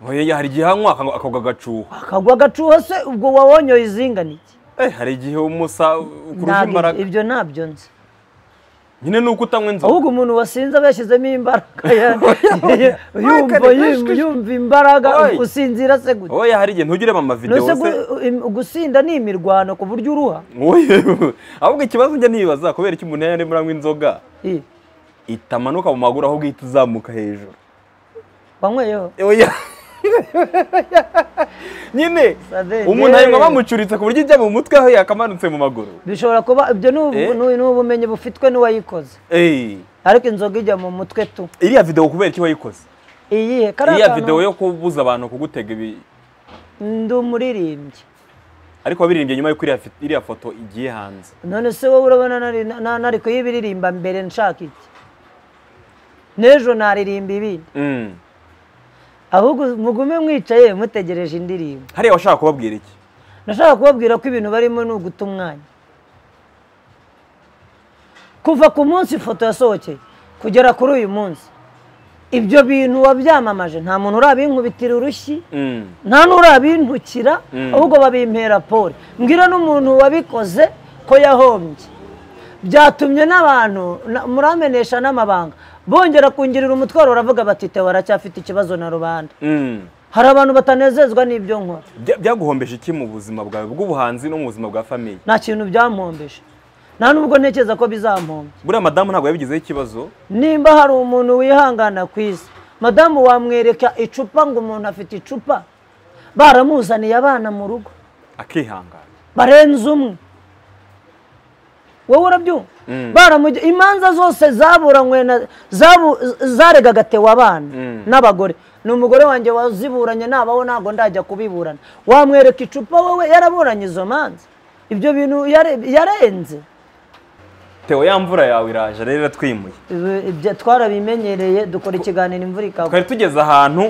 Oya, hari igihe anywa akagwa- akagwa agacuho akagwa agacuho se ubwo wawonyoye izinganike Eh, hari igihe umusa ukurusha Ntabwo imbaraga ibyo ntabyo nzi nyine ni uko utanywa inzoga ahubwo umuntu wasinze aba yashyizemo imbaraga ya- yumva kare, yumva- kare. yumva imbaraga Oye. usinzira se gute oya hari igihe ntugireba amavidewo nose se gusinda ni imirwano ku buryo uruha Oye, ahubwo ikibazo njya nibaza kubera iki umuntu yari muranywa inzoga Ih, itamanuka mu maguru ahubwo ihita izamuka hejuru wanyweyeho oya nyine Sadede. umuntu ayinywa bamucuritse ku buryo ijya mu mutwe aho yakamanutse mu maguru bishobora kuba ibyo ni ubu- Eh? ni ni ubumenyi bufitwe n'uwayikoze Ey, ariko inzoga ijya mu mutwe tu iriya videwo kubera iki wayikoze iyihe kariya iriya kantu- videwo yo kubuza abantu kugutega ibi ndi umuririmbyi ariko wabiririmbye nyuma y'uko iriya fi- iriya foto igiye hanze none se wowe urabona nari- na- na- nari kuyibiririmba mbere nshaka iki n'ejo naririmba ibindi Mm. ahubwo mugume mwicaye mutegereje indirimbo hariya washaka kubabwira iki nashaka kubabwira ko ibintu barimo ni uguta umwanya kuva ku munsi ifoto yasohokeye kugera kuri uyu munsi ibyo bintu wabyamamaje nta muntu urabinkubitira urushyi Mm. nta n'urabintukira Mm. ahubwo babimpera pole mbwira n'umuntu wabikoze ko yahombye byatumye n'abantu na- muramenesha n'amabanga bongera kungirira umutwaro baravuga bati tewe aracyafite ikibazo na rubanda Mm. hari abantu batanezezwa n'ibyo nkora Bya- byaguhombeje iki mu buzima bwawe bw'ubuhanzi no mu buzima bwa famiye nta kintu byampombeje nta nubwo ntekereza ko bizampomba buriya madamu ntabwo yabigizeho ikibazo nimba hari umuntu wihangana ku isi madamu wamwereka icupa ngo umuntu afite icupa baramuzaniye abana mu rugo akihangana barenze umwe wowe urabyumva Baramugi- imanza zose zaburanywe na zabu- zaregaga tewa abana n'abagore ni umugore wanjye waziburanye nabaho ntabwo ndajya kubiburana wamwereka icupa wowe yaraburanye izo manza ibyo bintu yare- yarenze Theo ya mvura yawe iraje rero iratwimuye Ibi- ibyo twarabimenyereye dukora ikiganiro imvura ikagwa twari tugeze ahantu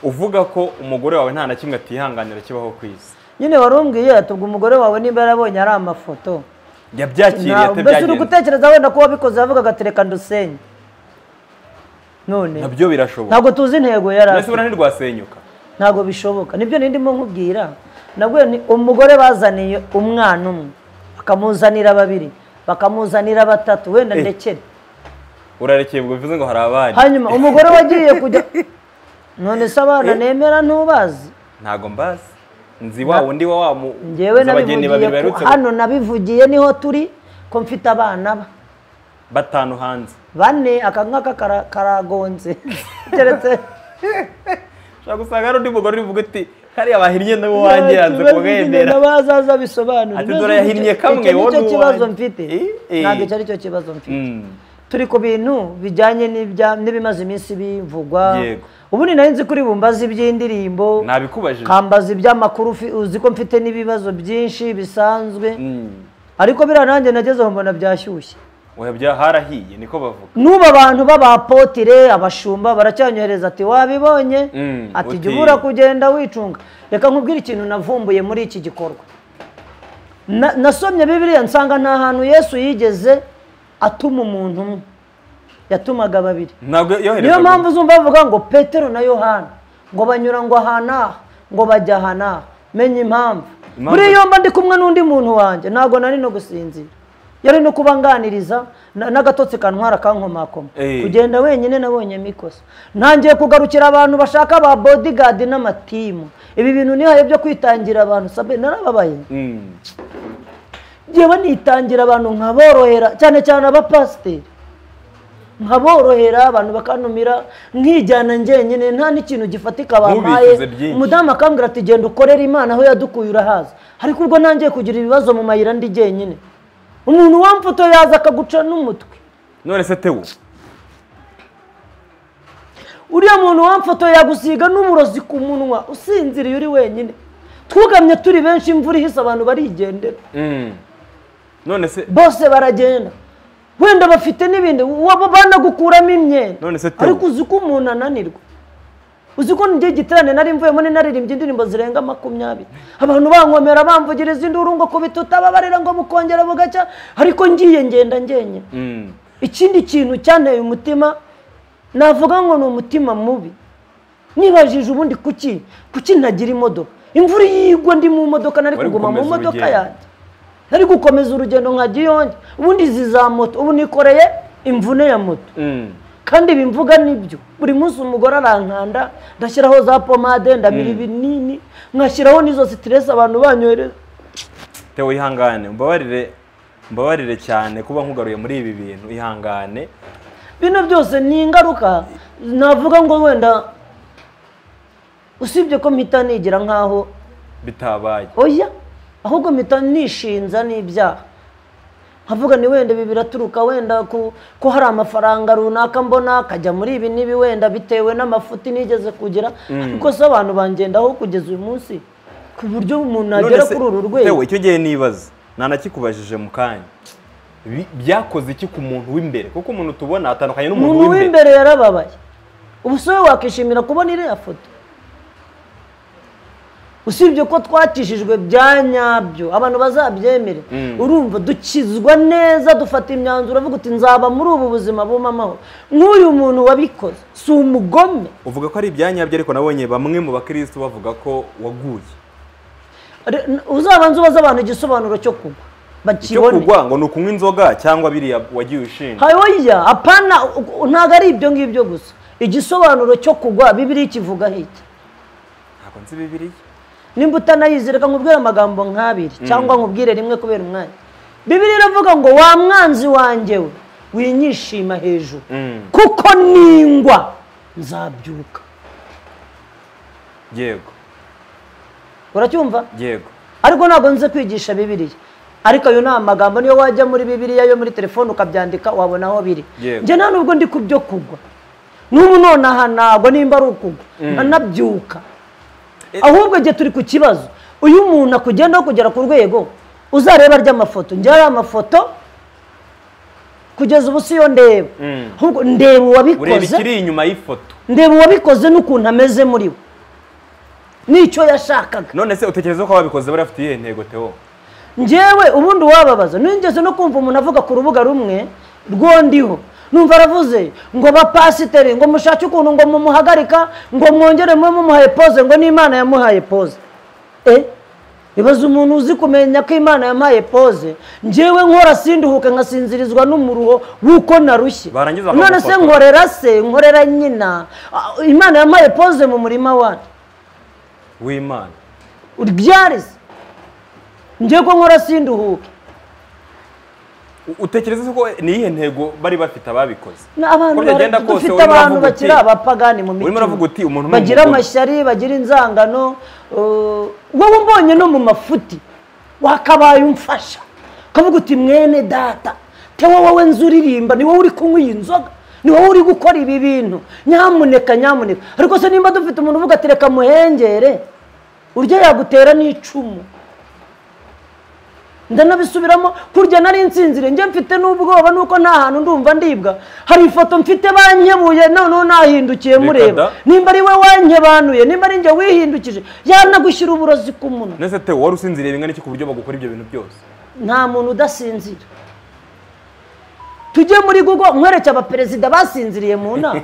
uvuga ko umugore wawe nta na kimwe atihanganira kibaho ku isi nyine warumbwiye ati ubwo umugore wawe niba yarabonye ari amafoto yabyakiriye Nta- ate mbese uri byagenze gutekereza wenda ko wabikoze yavugaga ati reka ndusenye none nabyo birashoboka ntabwo tuzi intego yari mbese afite buriya ntirwasenyuka ntabwo bishoboka nibyo ndimo nkubwira nabwo ni umugore bazaniye umwana umwe bakamuzanira babiri bakamuzanira batatu wenda Eh. ndekere urarekeye ubwo bivuze ngo hari abari hanyuma umugore wagiye kujya none se abana nemera ntubazi ntago mbazi nzi wa wundi wa wa mu njyewe nzi abageni babiri nabivugiye baherutse ku- hano nabivugiye niho turi ko mfite abana ba- batanu hanze bane aka ngaka kara- karagonze keretse ushobora gusanga hari undi mugore uri buvuge uti kariya bahinnye n'uwo wanjye yanze kumwemera bazaza bisobanura Ati, "Dore yahinnye kamwe, icyo wowe nicyo n'uwanjye." kibazo mfite Eh, eh. ntabwo icyo aricyo kibazo mfite Mm. turi ku bintu bijyanye n'ibya- n'ibimaze iminsi bivugwa Yego. ubundi nari nzi kuri bumbazi iby'indirimbo nabikubajije kambaza iby'amakuru ufi- uzi ko mfite n'ibibazo byinshi bisanzwe Mm. ariko biriya nanjye nagezeho mbona byashyushye oya bya harahiye niko bavuga n'ubu abantu b'abapotire abashumba baracyanyohereza ati wabibonye Mm, ati jya uti- ubura kugenda wicunga reka nkubwire ikintu navumbuye muri iki gikorwa Na- nasomye bibiliya nsanga nta hantu yesu yigeze atuma umuntu umwe yatumaga babiri ntabwo yohereza niyo mpamvu uzumva bavuga ngo petero na yohana ngo banyura ngo aha n'aha ngo bajya aha n'aha menya impamvu Impamvu- buriya iyo mba ndi kumwe n'undi muntu wanjye ntabwo nari no gusinzira yari no kubanganiriza n'agatotsi kantwara kankomakoma Eh. kugenda wenyine nabonye mikosa ntangiye kugarukira abantu bashaka ba bodigadi n'amatimu ibi bintu nihaye byo kwitangira abantu sabe narababaye Mm. yewe nitangira abantu nkaborohera cyane cyane abapasiteri nkaborohera abantu bakantumira nkijyana njyenyine nta n'ikintu gifatika bampaye Ntubicuze byinshi. umudamu akambwira ati genda ukorere imana aho yadukuye urahaza ariko ubwo nangiye kugira ibibazo mu mayira ndi jyenyine umuntu wamfoto yaza akaguca n'umutwe none se tewo uriya muntu wamfoto yagusiga n'umurozi ku munwa usinziriye uri wenyine twugamye turi benshi imvura ihise abantu barigendera Mm. none se bose baragenda wenda bafite n'ibindi waba banagukuramo imyenda None se Theo. ariko uzi ko umuntu ananirwa uzi ko njye giterane nari mvuyemo ni naririmbye indirimbo zirenga makumyabiri abantu bankomera bamvugiriza induru ngo kubitutababarira ngo bukongera bugacya ariko ngiye ngenda ngenyine Mm. ikindi kintu cyanteye umutima navuga ngo ni umutima mubi nibajije ubundi kuki kuki ntagira imodoka imvura iyo igwa ndi mu modoka nari Wari kuguma mu gukomeza modoka urugendo. yanjye nari gukomeza urugendo nka giyonge ubundi izi za moto ubu nikoreye imvune ya moto Mm. kandi bimvuga nibyo buri munsi umugore arankanda ndashyiraho za pomade ndabira ibinini nkashyiraho n'izo sitiresi abantu banyohereza tewo ihangane mbabarire mbabarire cyane kuba nkugaruye muri ibi bintu ihangane bino byose ni ingaruka navuga ngo wenda usibye ko mpita nigira nkaho bitabaye oya ahubwo mpita nishinza n'ibyaha nkavuga ni wenda ibi biraturuka wenda ku ko hari amafaranga runaka mbona akajya muri ibi n'ibi wenda bitewe n'amafuti nigeze kugira ariko se abantu bangendaho kugeza uyu munsi ku buryo umuntu agera se, kuri uru rwego Theo, icyo gihe nibaza ntanakikubajije mu kanya Bi- byakoze iki ku muntu w'imbere kuko umuntu tubona atandukanye n'umuntu umuntu w'imbere w'imbere yarababaye ubu se wowe wakishimira kubona iriya foto usibye ko twakishijwe bya nyabyo abantu bazabyemere Mm. urumva dukizwa neza dufata imyanzuro avuga uti nzaba muri ubu buzima buma amahoro nk'uyu muntu wabikoze si umugome uvuga ko ari ibyanyabyo ariko nabonye bamwe mu bakirisitu bavuga ko waguye Re- n- uzabanza ubaze abantu igisobanuro cyo kugwa icyo bakibone kugwa ngo ni ukunywa inzoga cyangwa biriya wagiye ushinga hayoya apana u- u- ntabwo ari ibyo ngibyo gusa igisobanuro cyo kugwa bibiri kivugaho iki ntabwo nzi bibiliya nimba utanayizi reka nkubwire amagambo nk'abiri cyangwa nkubwire rimwe kubera umwanya bibiri iravuga ngo wa mwanzi wanjye we winyishima hejuru Mm. kuko ningwa nzabyuka yego uracyumva yego ariko ntabwo nze kwigisha bibiriya ariko ayo ni amagambo niyo wajya muri bibiriya yo muri telefone ukabyandika wabona aho biri Yego. njye nta nubwo ndi ku byo kugwa n'ubu nonaha ntabwo nimba ari ukugwa nkanabyuka Eh. ahubwo igihe turi ku kibazo uyu muntu akugendaho kugera ku rwego uzareba ry'amafoto njye hari amafoto kugeza ubu siyo ndeba Mm. ahubwo ndeba ureba uwabikoze ikiri inyuma y'ifoto ndeba uwabikoze n'ukuntu ameze muri we n'icyo yashakaga none se utekereza ko ababikoze bari bafite iyihe ntego teo njyewe ubundi wababaza nigeze no kumva umuntu avuga ku rubuga rumwe rwondiho numva aravuze ngo bapasiteri ngo mushake ukuntu ngo mumuhagarika ngo mwongere mube mumuhaye poze ngo n'imana yamuhaye poze e ibaze umuntu uzi kumenya ko imana yamuhaye poze njyewe nkora sinduhuke nkasinzirizwa n'umuruho w'uko narushye Barangiza none se bakagufotora. nkorera se nkorera nyina Ah, imana yamuhaye poze mu murima wacu w'imana uryarize njyewe ko nkora sinduhuke U- utekereza ko ni iyihe ntego bari bafite ababikoze Ni abantu Uko byagenda bari- kose, dufite urimo abantu uravuga bakiri uti- abapagani mu urimo uravuga uti umuntu ni bagira umugome. amashyari bagira inzangano uh, wowe umbonye no mu mafuti wakabaye umfasha ukavuga uti mwene data tewa wowe nzu uririmba ni wowe uri kunywa iyi nzoga ni wowe uri gukora ibi bintu nyamuneka nyamuneka ariko se nimba dufite umuntu uvuga ati reka muhengere urya yagutera n'icumu ndanabisubiramo kurya nari nsinzire njye mfite n'ubwoba nuko nta hantu ndumva ndibwa hari ifoto mfite bankebuye noneho nahindukiye mureba da. nimba ari we wankebanuye nimba ari njye wihindukije yanagushyira uburozi ku munwa none se teo wari usinziriye bingana iki ku buryo bagukora ibyo bintu byose nta muntu udasinzira tujye muri google nkwereke abaperezida basinziriye mu nama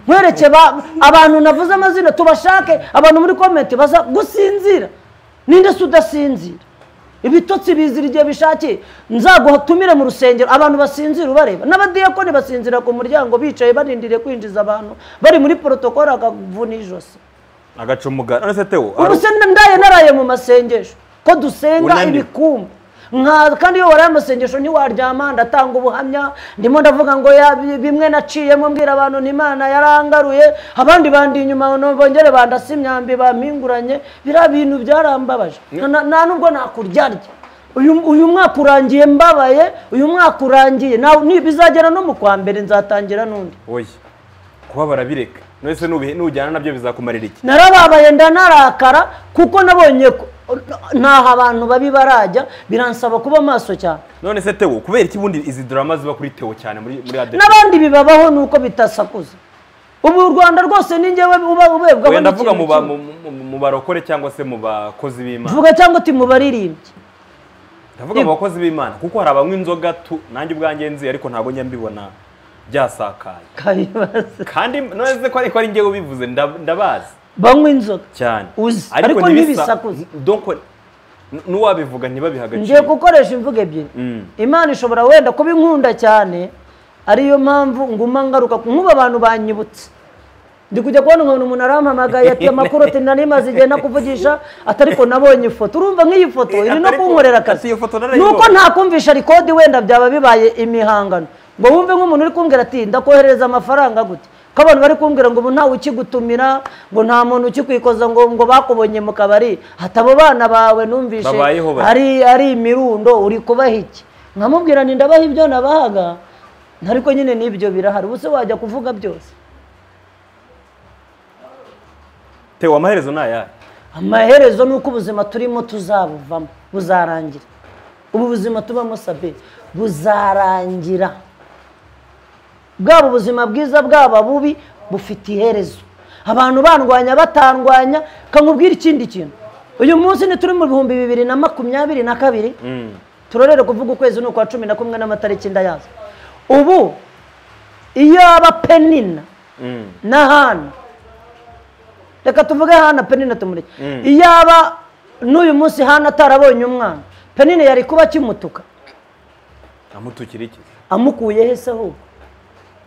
nkwereke ba- abantu navuze amazina tubashake abantu muri komenti baza gusinzira ninde se udasinzira ibitotsi bizira igihe bishakiye nzaguhatumire mu rusengero abantu basinzira ubareba n'abadiyakoni basinzira ku muryango bicaye barindiriye kwinjiza abantu bari muri porotokoro akavuna ijosi agaca umugani none se teo ubu se ndaye naraye mu masengesho ko dusenga Unaniwe. ibikumba nka kandi iyo waraye amasengesho ntiwaryama ndatanga ubuhamya ndimo ndavuga ngo ya bi- bimwe naciyemo mbwira abantu ni imana yarangaruye abandi bandi inyuma no- bongere bandasa imyambi bampinguranye biriya bintu byarambabaje Na- na- nta nubwo nakuryarya uyu uyu mwaka urangiye mbabaye uyu mwaka urangiye nawe ni- bizagera no mu kwa mbere nzatangira n'undi oya kubabara bireka nonese nubihe nujyana nabyo bizakumarira iki narababaye ndanarakara kuko nabonye ko- n'aho abantu babi barajya biransaba kuba maso cyane none se tewo kubera iki ubundi izi drama ziba kuri tewo cyane muri muri adeperi n'abandi bibabaho ni uko bitasakuza ubu u rwanda rwose ni njyewe uba ubebwaho wenda ndavuga n'ikintu mu ba- kimwe. mu- mu- mu- mu barokore cyangwa se mu bakozi b'imana vuga cyangwa uti mu baririmbyi ndavuga mu bakozi b'imana kuko hari abanywa inzoga tu nanjye ubwanjye nzi ariko ntabwo njya mbibona byasakaye kabibaza kandi nonese ko ariko ari njye ubivuze nda- ndabazi banywa inzoga cyane Uzi, ariko ntibisa- ntibisakuze. donc n- n'uwabivuga ntibabiha ngiye agaciro gukoresha imvugo ebyiri Mm. imana ishobora wenda kuba inkunda cyane ariyo mpamvu nguma ngaruka ku- nk'ubu abantu banyibutse ndi kujya kubona umuntu umuntu arampamagaye ati amakuru ati nari maze igihe nakuvugisha ati ariko nabonye ifoto urumva nk'iyi foto Eh, iri no atari ko- kunkorera ati akazi iyo foto ni narayibonye. uko nta kumvisha rikodi wenda byaba bibaye imihangano ngo wumve nk'umuntu uri kumbwira ati ndakoherereza amafaranga gute ko abantu bari kumbwira ngo ubu ntawe ukigutumira ngo nta muntu ukikwikoza ngo ngo bakubonye mu kabari hatabo bana bawe numvishe Babayeho bate? ari ari imirundo uri kubaha iki nkamubwira nti ndabaha ibyo nabahaga ariko nyine n'ibyo birahari ubuse wajya kuvuga byose tewo amaherezo ni ayahe amaherezo ni uko ubuzima turimo tuzabuvamo buzarangira ubu buzima tubamo sabe buzarangira bwaba ubuzima bwiza bwaba bubi bufite iherezo abantu bandwanya batandwanya kankubwira ikindi kintu uyu munsi ni turi mu bihumbi bibiri na makumyabiri na kabiri Mm. turorere kuvuga ukwezi ni ukwa cumi na kumwe n'amatariki ndayazi ubu iyo aba penina Mm. na hana reka tuvuge hana penina tumureke Mm. iyo aba n'uyu munsi hana atarabonye umwana penina yari kuba akimutuka amutukira iki amukuye he se ahubwo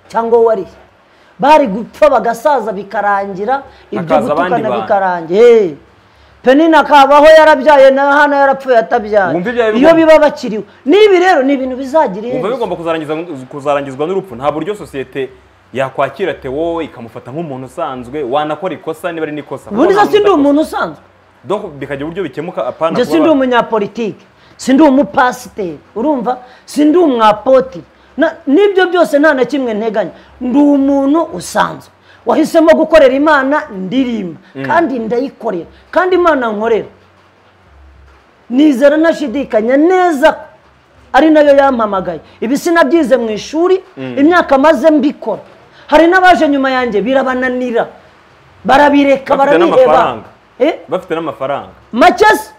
cyangwa wowe ariye bari gupfa bagasaza bikarangira ibyo Hakaza abandi gutukana bantu. bikarangira Hey. penina akabaho yarabyaye na hana yarapfuye atabyaye Wumva ibyawe iyo bigomba- biba bakiriho n'ibi rero ni ibintu bizagira wumva iherezo bigomba kuzarangizwa- kuzarangizwa n'urupfu nta buryo sosiyete yakwakira tewo ikamufata nk'umuntu usanzwe wanakora ikosa niba ari n'ikosa ubundi se sindi umuntu usanzwe donc bikagira uburyo bikemuka apana njye kuba sindi ba- umunyapolitike sindi umupasiteri urumva sindi umwapoti Na- n'ibyo byose nta na kimwe nteganya ndi umuntu usanzwe wahisemo gukorera imana ndirimba kandi ndayikorera kandi imana nkorera nizera ntashidikanya neza ko ari nayo yampamagaye ibi sinabyize mu ishuri imyaka maze mbikora hari n'abaje nyuma yanjye birabananira barabireka Bafite barabiheba n'amafaranga. Eh? bafite n'amafaranga makesi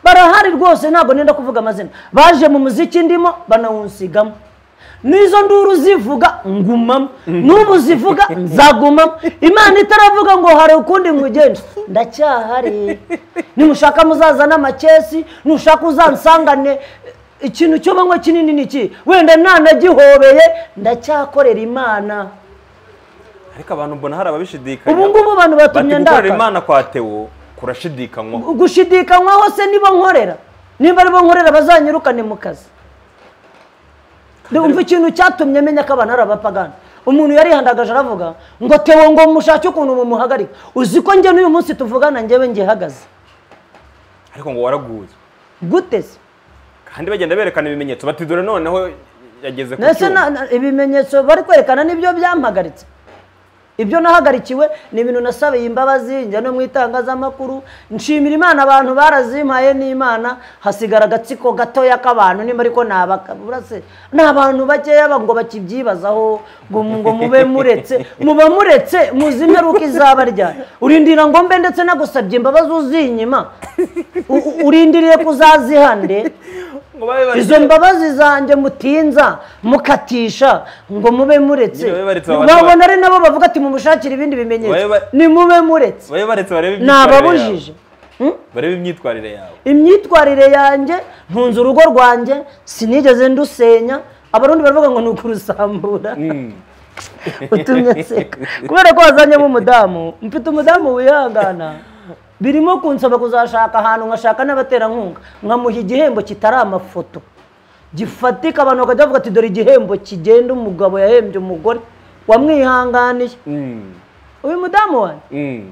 barahari rwose ntabwo nenda kuvuga amazina baje mu muziki ndimo banawunsigamo n'izo nduru zivuga ngumamo n'ubu zivuga nzagumamo imana itaravuga ngo hari ukundi nkugenda ndacyahari nimushaka muzazane amakesi nushaka uzansangane ikintu cyo banywa kinini ni iki wenda ntanagihobeye ndacyakorera imana ariko abantu mbona hari ababishidikanya Ubu ngubu abantu batumye Bati gukorera ndakara. imana kwa tewo kurashidikanywaho gushidikanywaho se nibo nkorera niba aribo nkorera bazanyirukane mu kazi ndumva ikintu cyatumye menya ko abantu ari abapagani umuntu yarihandagaje aravuga ngo tewo ngo mushake ukuntu mumuhagarika uzi ko njye n'uyu munsi tuvugana njyewe ngihagaze ariko ngo waraguye gute se kandi bagenda berekana ibimenyetso bati dore noneho yageze ku ndetse na- cyuma na- ibimenyetso bari kwerekana nibyo byampagaritse ibyo nahagarikiwe ni ibintu nasabiye imbabazi njya no mu itangazamakuru nshimira imana abantu barazimpaye n'imana hasigara agatsiko gatoya k'abantu nimba ariko ni abaka- burase ni abantu bakeya ba- ngo bakibyibazaho ngo mu- ngo mube muretse muba muretse muzi imperuka izaba ryari urindira ngo mbe ndetse nagusabye imbabazi uzinyima U- u- urindiriye kuzazihande ngo babe bari- izo mbabazi zanjye mutinza mukatisha ngo mube muretse Nyine babe baretse abantu wabona ari nabo bavuga ati mumushakire ibindi Babe bimenyetso ba- ni mube muretse babe baretse barebe ni imyitwarire ababujije Hmm? yawe. barebe imyitwarire yawe imyitwarire yanjye ntunze urugo rwanjye sinigeze ndusenya abarundi baravuga ngo ni ukurusambura utumye nseka kubera ko wazanyemo umudamu mfite umudamu wihangana birimo kunsaba kuzashaka ahantu nkashaka n'abaterankunga nkamuha igihembo kitari amafoto gifatika abantu bakajya bavuga ati dore igihembo kigenda umugabo yahembye umugore wamwihanganiye Mm. uyu mudamu wanjye Mm.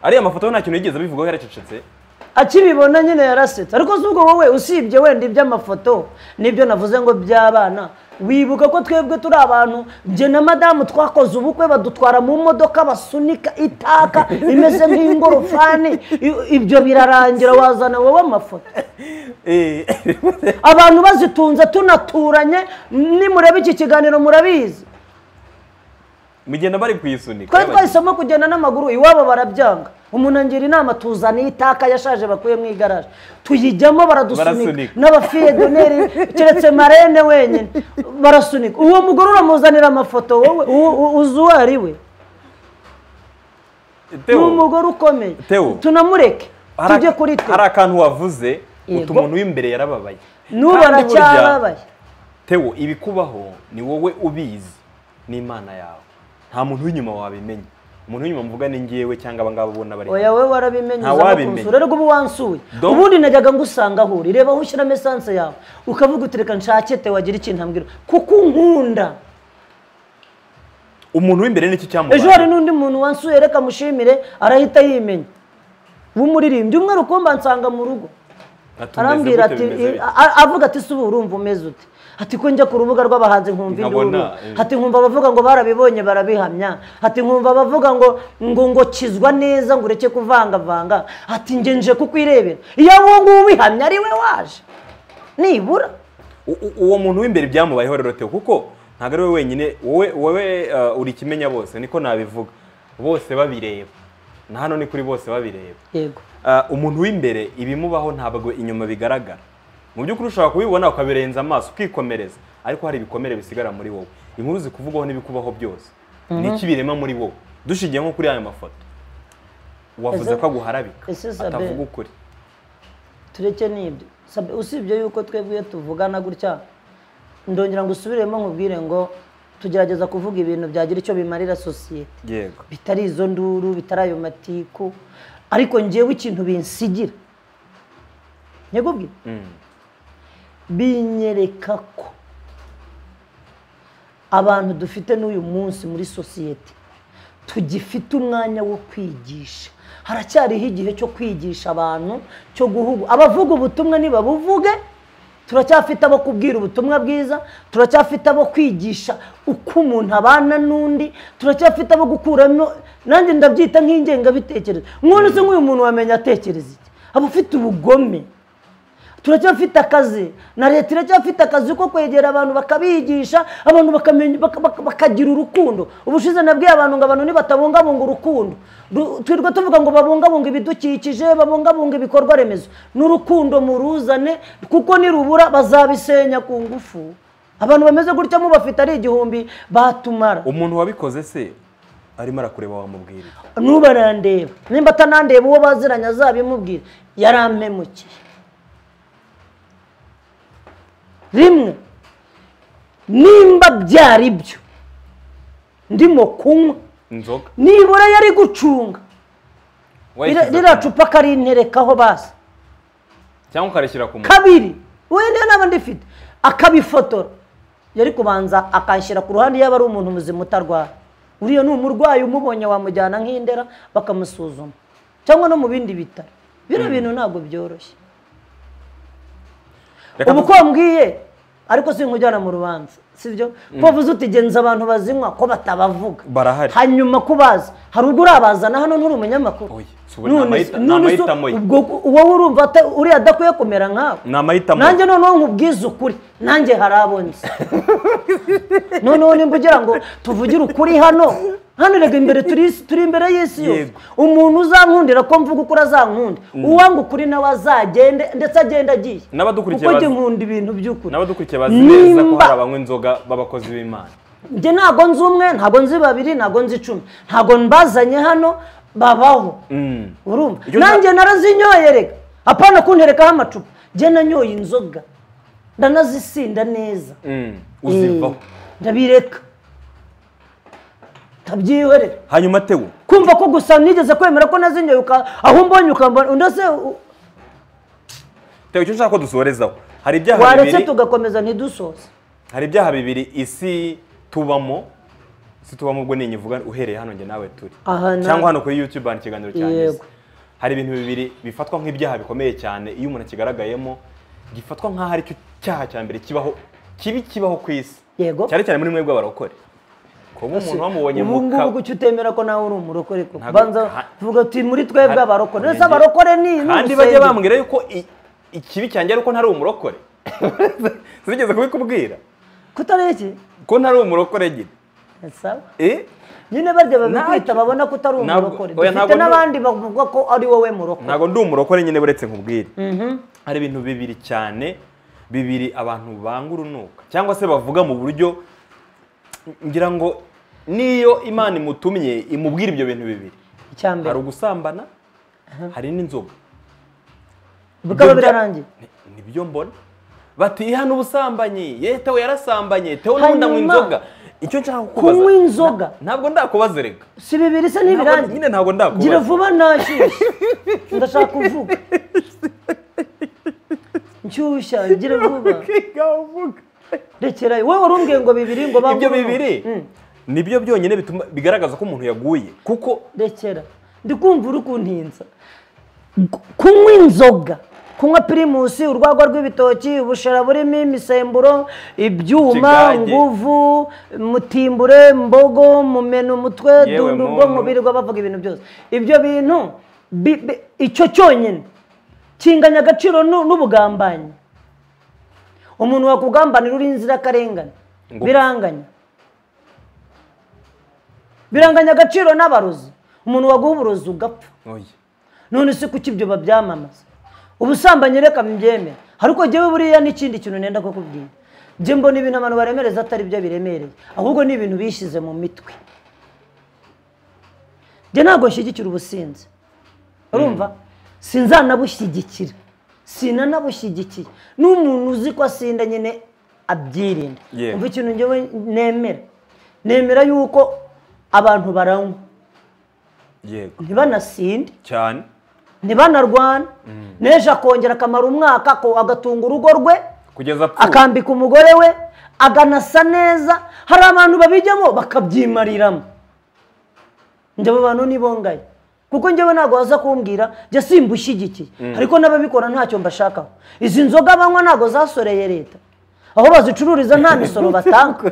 ariya mafoto nta kintu yigeze abivugaho yaracecetse akibibona nyine yarasetse ariko si ubwo wowe usibye wenda iby'amafoto nibyo navuze ngo by'abana wibuka ko twebwe turi abantu njye na madamu twakoze ubukwe badutwara mu modoka basunika itaka imeze nk'ingorofani I- ibyo birarangira wazana wowe amafoto Eh, abantu bazitunze tunaturanye nimureba iki kiganiro murabizi mugenda bari kuyisunika twari twahisemo kugenda n'amaguru iwabo barabyanga umuntu angira inama tuzana itaka yashaje bakuye mu igaraje tuyijyamo Barasunika. baradusunika n'abafiye doneri keretse marene wenyine barasunika uwo mugore uramuzanira amafoto wowe u- u- uzi uwo ari we ni Theo, umugore ukomeye Theo. tunamureke hari tujye ak- kuri twe hari akantu wavuze Yego. utu umuntu w'imbere yarababaye n'ubona Kandi burya, cyababaye Theo ibikubaho ni wowe ubizi n'imana yawe nta muntu w'inyuma wabimenya umuntu w'inyuma mvuga ni ngewe cyangwa abangaba ubona bari oya wowe warabimenye Nta uza no wabimenya. kunsura ariko ubu wansuye Do- ubundi najyaga ngusanga aho uri reba aho ushyiramo esanse yawe ukavuga uti reka nshake te wagira ikintu ambwira kuko unkunda umuntu w'imbere nicyo cyamubaye ejo hari n'undi muntu wansuye reka mushimire arahita yimenya w'umuririmbyi umwe rukumba ansanga mu rugo Atumeze arambwira gute, ati bimeze bite? a- a- avuga ati suba urumva umeze ute ati ko njya ku rubuga rw'abahanzi nkumva Nkabona, induru eh. ati nkumva abavuga ngo barabibonye barabihamya ati nkumva abavuga ngo ngo ngo kizwa neza ngo ureke kuvangavanga ati njye nje kukwirebera iyo uwo nguwo ubihamya ari we waje nibura U- u- uwo muntu w'imbere byamubayeho rero Theo kuko ntabwo ari we wenyine wowe wowe uh, uri kimenya bose niko nabivuga bose babireba na hano ni kuri bose babireba yego Uh, umuntu w'imbere ibimubaho ntabwo inyuma bigaragara mu by'ukuri ushobora kubibona ukabirenza amaso ukikomereza ariko hari ibikomere bisigara muri wowe inkuru zikuvugaho n'ibikubaho byose niki birema muri wowe dushingiye nko kuri aya mafoto wavuze Ese- ko aguharabika ese Sabin- atavuga ukuri tureke n'ibyo Sabe- usibye yuko twebwe iyo tuvugana gutya ndongera ngo usubiremo nkubwire ngo tugerageza kuvuga ibintu byagira icyo bimarira sosiyete yego bitari izo nduru bitari ayo matiku ariko ngewe ikintu binsigira nyegubwi Mm. binyereka ko abantu dufite n'uyu munsi muri sosiyete tugifite umwanya wo kwigisha haracyariho igihe cyo kwigisha abantu cyo guhugu abavuga ubutumwa nibabuvuge turacyafite abo kubwira ubutumwa bwiza turacyafite abo kwigisha uko umuntu abana n'undi turacyafite abo gukuramo nanjye ndabyita nk'ingengabitekerezo nk'ubu se nk'uyu muntu wamenya atekereza iki aba ufite ubugome turacyafite akazi na leta iracyafite akazi ko kwegera abantu bakabigisha abantu bakamenya- baka- baka- bakagira urukundo ubushize nabwiye abantu ngo abantu nibatabungabunga urukundo ru- twirwa tuvuga ngo babungabunga ibidukikije babungabunga ibikorwa remezo n'urukundo muruzane kuko nirubura bazabisenya ku ngufu abantu bameze gutya mubafite ari igihumbi batumara umuntu wabikoze se arimo arakureba wamubwira iki? nuba arandeba nimba atanandeba uwo baziranye azabimubwira yarampemukiye rimwe nimba byari byo ndimo kunywa inzoga nibura yari gucunga Rira- Wayishyize ku- ririya cupa akarinterekaho basi cyangwa ukarishyira ku muntu kabiri wenda naba ndifite akabifotora yari kubanza akanshyira ku ruhande yaba ari umuntu muzima utarwara uriya ni umurwayi umubonye wamujyana nk'indera bakamusuzuma cyangwa no mu bindi bitaro bino bintu ntabwo byoroshye Reka ubu ko wambwiye ariko sinkujyana mu rubanza sibyo ko wavuze uti genza abantu bazinywa ko batabavuga Barahari. hanyuma ko bazi hari ubwo urabazana hano nturi umunyamakuru Oya, si ubu ni None- amahita- ni none se amahitamo ye. ubwo wowe urumva ata- uriya adakwiye kumera nkawe ni amahitamo nanjye noneho nkubwize ukuri nanjye hari abo nzi noneho nimba ugira ngo tuvugire ukuri hano hano rega imbere turi turi imbere y'isi yose Yego. umuntu uzankundira ko mvuga ukuri azankunda uwanga ukuri nawe azagende ndetse agenda agiye N'abadukurikiye kuko bazi- njye nkunda ibintu by'ukuri n'abadukurikiye bazi neza ko Nimba- hari abanywa inzoga b'abakozi b'imana njye ntago nzi umwe ntago nzi babiri ntago nzi icumi ntago mbazanye hano babaho Mm. urumva Iyo nta- nanjye narazinyoye reka apana kunterekaho amacupa njye nanyoye inzoga ndanazisinda neza Mm. uzivaho Eh, ndabireka ntabyihorera hanyuma tewe ku kumva ko gusa nigeze kwemera ko nazinyoye uka aho umbonye ukambona ndetse u- Tega icyo nshaka ko dusorezaho hari ibyaha waretse bibiri tugakomeza ntidusoze hari ibyaha bibiri isi tubamo isi tubamo ubwo ninyi uvuga uhereye hano njye nawe turi Aha na- cyangwa hano kuri youtube hari ikiganiro cyanjye Yego. hari ibintu bibiri bifatwa nk'ibyaha bikomeye cyane iyo umuntu akigaragayemo gifatwa nk'aho ari cyo cyaha cya mbere kibaho kibi kibaho ku isi Yego. cyane cyane muri mwe bw'abarokore kuba umuntu wamubonye mu ubu ngubu ka- kuki utemera ko nawe uri umurokore ko Ntabwo- banza ha- tuvuga tuti muri twebwe Hari- abarokore ndetse Nge- abarokore ni ni kandi urusengero. bajya bambwira yuko i- ikibi cyanjye ari uko ntari umurokore zigeze kubikubwira kutari iki ko ntari umurokore nyine Sawa. Eh? nyine barya babikwita Ntacyo. babona ko utari Ntabwo- umurokore oya, dufite ntabwo ndi- n'abandi bavuga ko ari wowe murokore ntabwo ndi umurokore nyine buretse nkubwire hari ibintu bibiri cyane bibiri abantu banga urunuka cyangwa se bavuga mu buryo ngira ngo niyo imana imutumye imubwira ibyo bintu bibiri icya mbere hari ugusambana hari n'inzoga bikaba Ibyo bya- birarangiye Ni- nibyo mbona bati hano ubusambanyi ye tewe yarasambanye tewe n'ubu ndanywa Hanyuma, inzoga icyo nshaka kukubaza kunywa inzoga. na- ntabwo ndakubaza reka si bibiri se Ntabwo- ntibirangiye nyine ntabwo ndakubaza gira vuba nashyushye ndashaka kuvuga nshyushya gira vuba Gaho uvuga. rekerayo wowe wari umbwiye ngo bibiri ngo bangu ibyo urunuka. bibiri Mm. nibyo byonyine bituma bigaragaza ko umuntu yaguye kuko rekera ndi kumva uri kuntinza Gu- kunywa inzoga kunywa pirimusi urwagwa rw'ibitoki ubushera burimo imisemburo ibyuma Ikigage. nguvu mutimbure mbogo mumena umutwe Yewe dundu ubwo muntu. mubiri bavuga ibintu byose ibyo bintu bi- bi- icyo cyonyine kinganya agaciro nu- n'ubugambanyi umuntu wakugambanira uri inzirakarengane Ngo- biranganya biranganya agaciro n'abarozi umuntu waguha uburozi ugapfa oya none se kuki ibyo babyamamaza ubusambanyi reka mbyemera ariko njyewe buriya n'ikindi kintu nenda kukubwira njye mbona ibintu abantu baremereza atari byo biremereye ahubwo ni ibintu bishyize mu mitwe njye ntabwo nshyigikira ubusinzi urumva sinzanabushyigikira sinanabushyigikiye n'umuntu uzi ko asinda nyine abyirinda Yewe. umva ikintu njyewe nemera nemera yuko abantu baranywa yego ntibanasinde cyane ntibanarwana n'ejo akongera akamara umwaka ako- agatunga urugo rwe kugeza apfuye akambika umugore we aganasa neza hari abantu babijyamo bakabyimariramo njyewe abantu nibongaye kuko njyewe ntabwo waza kumbwira njye simbushyigikiye ariko n'ababikora ntacyo mbashakaho izi nzoga banywa ntabwo zasoreye leta aho bazicururiza nta misoro batanga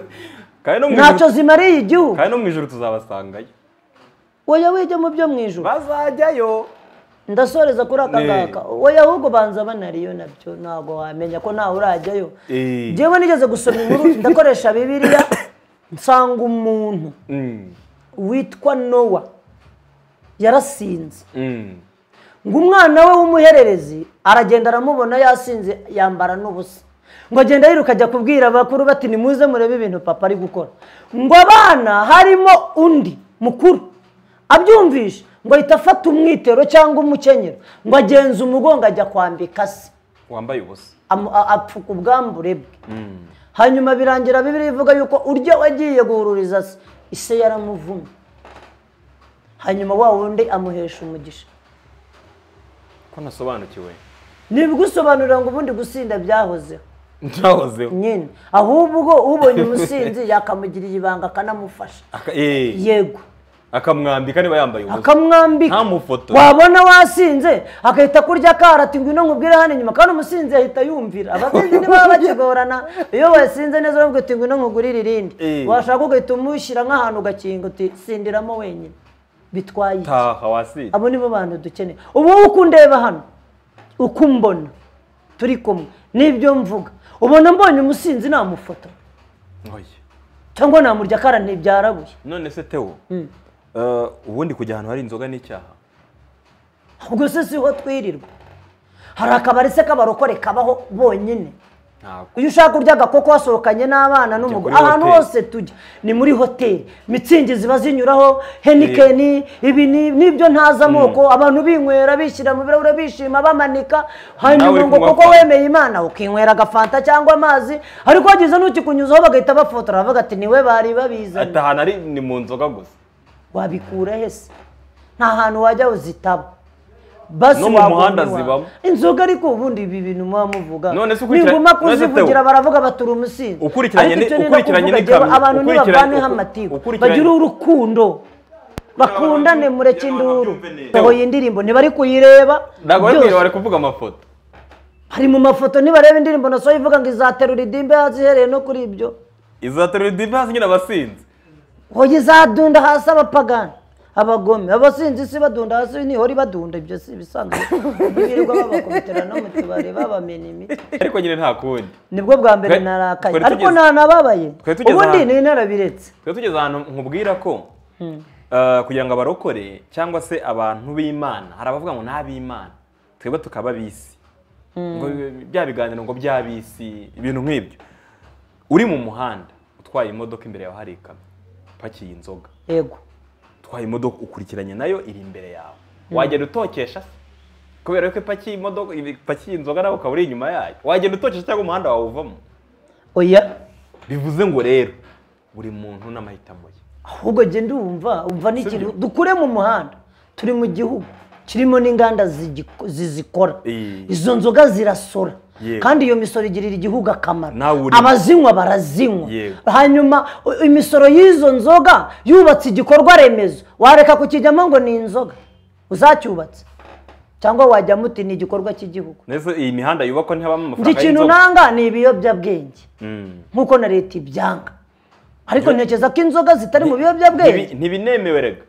kandi no mu ntacyo ijuru- zimariye igihugu kandi no mu ijoro tuzabasangayo wowe wijya mu byo mu ijoro bazajyayo ndasoreza kuri aka Ne. ngaka we ahubwo banza banariyo nabyo ntabwo wamenya ko ntawe urajyayo Eh. njyewe nigeze gusoma inkuru ndakoresha bibiliya nsanga umuntu Mm, witwa nowa yarasinze mm. ngo umwana we w'umuhererezi aragenda aramubona yasinze yambara n'ubusa ngo agenda yiruka ajya kubwira abakuru bati nimuze murebe ibintu papa ari gukora ngo abana harimo undi mukuru abyumvisha ngo ahita afata umwitero cyangwa umukenyero ngo agenza umugongo ajya kwambika se wambaye ubusa amu- a- apfuka ubwambure bwe hanyuma birangira bibiri ivuga yuko urya wagiye guhururiza se ise yaramuvumye hanyuma wa wundi amuhesha umugisha ko nasobanukiwe ntibigusobanurira ngo ubundi gusinda byahozeho ntahozeho nyine ahubwo ubonye umusinzi yakamugirira ibanga akanamufasha Aka- eh, yego akamwambika niba yambaye ubusa akamwambika Ntamufotora. wabona wasinze akahita kurya karati ngwino nkubwire hano inyuma kandi umusinzi ahita yumvira abasinzi niba bakigorana iyo wasinze neza uramubwira uti ngwino nkugurire irindi Eh. washaka ugahita umushyira nk'ahantu ugakinga uti sindiramo wenyine bitwaye iki?" taha wasinze abo nibo bantu dukeneye ubu wowe uko undeba hano uko umbona turi kumwe nibyo mvuga ubona mbonye umusinzi namufoto oya cyangwa namurya kara ntibyarabuye none se tewo Mm. eh, ubundi kujya ahantu hari inzoga n'icyaha ubwo se siho twirirwa hari akabari se k'abarokore kabaho bonyine ntabwo iyo ushaka urya agakoko wasohokanye n'abana n'umugore kuri ahantu hoteli. hose tujya ni muri hoteli mitsingi ziba zinyuraho henikeni ibi ni- n'ibyo ntazi amoko abantu binywera bishyira mu birahure bishima bamanika Nawe hanyuma uri ngo kunywa kuko fanta. wemeye imana ukinywera agafanta cyangwa amazi ariko wagize n'ukikunyuzaho bagahita bafotora bavuga ati niwe bari babizanye atahana ari ni mu nzoga gusa wabikura hese nta hantu wajya uzitaba basi No mu wagumiwa. muhanda zibamo. inzoga ariko ubundi ibi bintu muba muvuga None se ukurikiranye- ninguma none se kuzivugira Theo, baravuga batura umusinzi ukurikiranye Ariko ni- icyo nenda ukurikiranye kuvuga, n'ikamyo, jyewe abantu ukurikiranye- ntibavaneho uku- amatiku ukurikiranye- bagire urukundo bakundane mureke induru sohoye indirimbo ntibari kuyireba ntabwo byose. bari kwirebera bari kuvuga amafoto hari mu mafoto nibareba indirimbo na soya ivuga ngo izaterura idimbe hasi ihereye no kuri ibyo izaterura idimbe hasi nyine abasinzi hoya izadunda hasi abapagani abagome abasinzi isi badunda hasi nihora ibadunda ibyo si ibisanzwe birirwa babakubitira no mu tubari babamena imiti ariko nyine nta kundi nibwo bwa mbere Twe- narakaye twari ariko tugeze- ntanababaye twari tugeze ubundi ahantu- ni narabiretse twari tugeze ahantu nkubwira ko eh, kugira ngo abarokore cyangwa se abantu b'imana hari abavuga ngo n'ab'imana twebwe tukaba ab'isi ngo bi- bya biganiro ngo by'ab'isi ibintu nk'ibyo uri mu muhanda utwaye imodoka imbere yawe hari ikamyo ipakiye inzoga yego utwaye imodoka ukurikiranye nayo iri imbere yawe wagenda utokesha se kubera ko ipakiye imodoka ipakiye inzoga nawe ukaba uri inyuma yayo wagenda utokesha cyangwa umuhanda wawe uvamo oya bivuze ngo rero buri muntu n'amahitamo ye ahubwo jye ndumva umva n'ikintu Sibyo? dukure mu muhanda turi mu gihugu kirimo n'inganda zigiko- zizikora Eh. izo nzoga zirasora Yego. kandi iyo misoro igirira igihugu akamaro Nawe urimo. abazinywa barazinywa Yego. hanyuma u- imisoro y'izo nzoga yubatse igikorwa remezo wareka kukijyamo ngo ni inzoga uzacyubatse cyangwa wajyamo uti ni igikorwa cy'igihugu ndetse iyi mihanda yubakwa ntihabamo njye amafaranga ikintu y'inzoga nanga ni ibiyobyabwenge Mm. nk'uko na leta ibyanga ariko ntekereza ko inzoga zitari mu biyobyabwenge Ntibi- ntibinemewe rega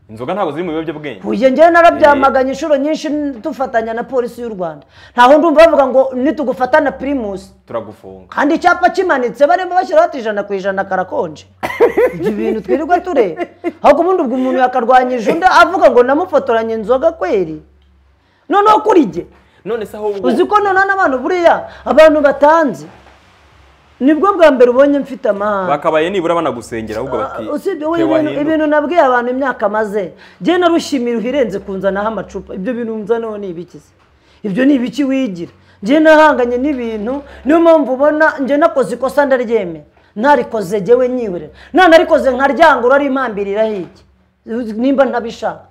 inzoga ntabwo ziri mu biyobyabwenge uyu ngewe narabyamaganye inshuro nyinshi dufatanya na polisi y'u rwanda ntaho ndumva bavuga ngo nitugufatana pirimusi turagufunga kandi icyapa kimanitse barimo bashyiraho ati ijana ku ijana karakonje ibyo bintu twirirwa tureba ahubwo ubundi ubwo umuntu yakarwanyije undi avuga ngo namufotoranye inzoga kweri noneho kuri jye none se ahubwo uzi ko noneho n'abantu buriya abantu batanze nibwo bwa mbere ubonye mfite amahanga bakabaye nibura banagusengera ahubwo bati usibye "Theo wowe ibintu- wahinduka." ibintu nabwiye abantu imyaka maze njye narushimira uhirenze kunzanaho amacupa ibyo bintu nzanaho ni ibiki se ibyo ni ibiki wigira njye nahanganye n'ibintu niyo mpamvu ubona njye nakoze ikosa ndaryemera ntarikoze jyewe nyihorera nanarikoze nkaryangura ari impambirira hiki nimba ntabishaka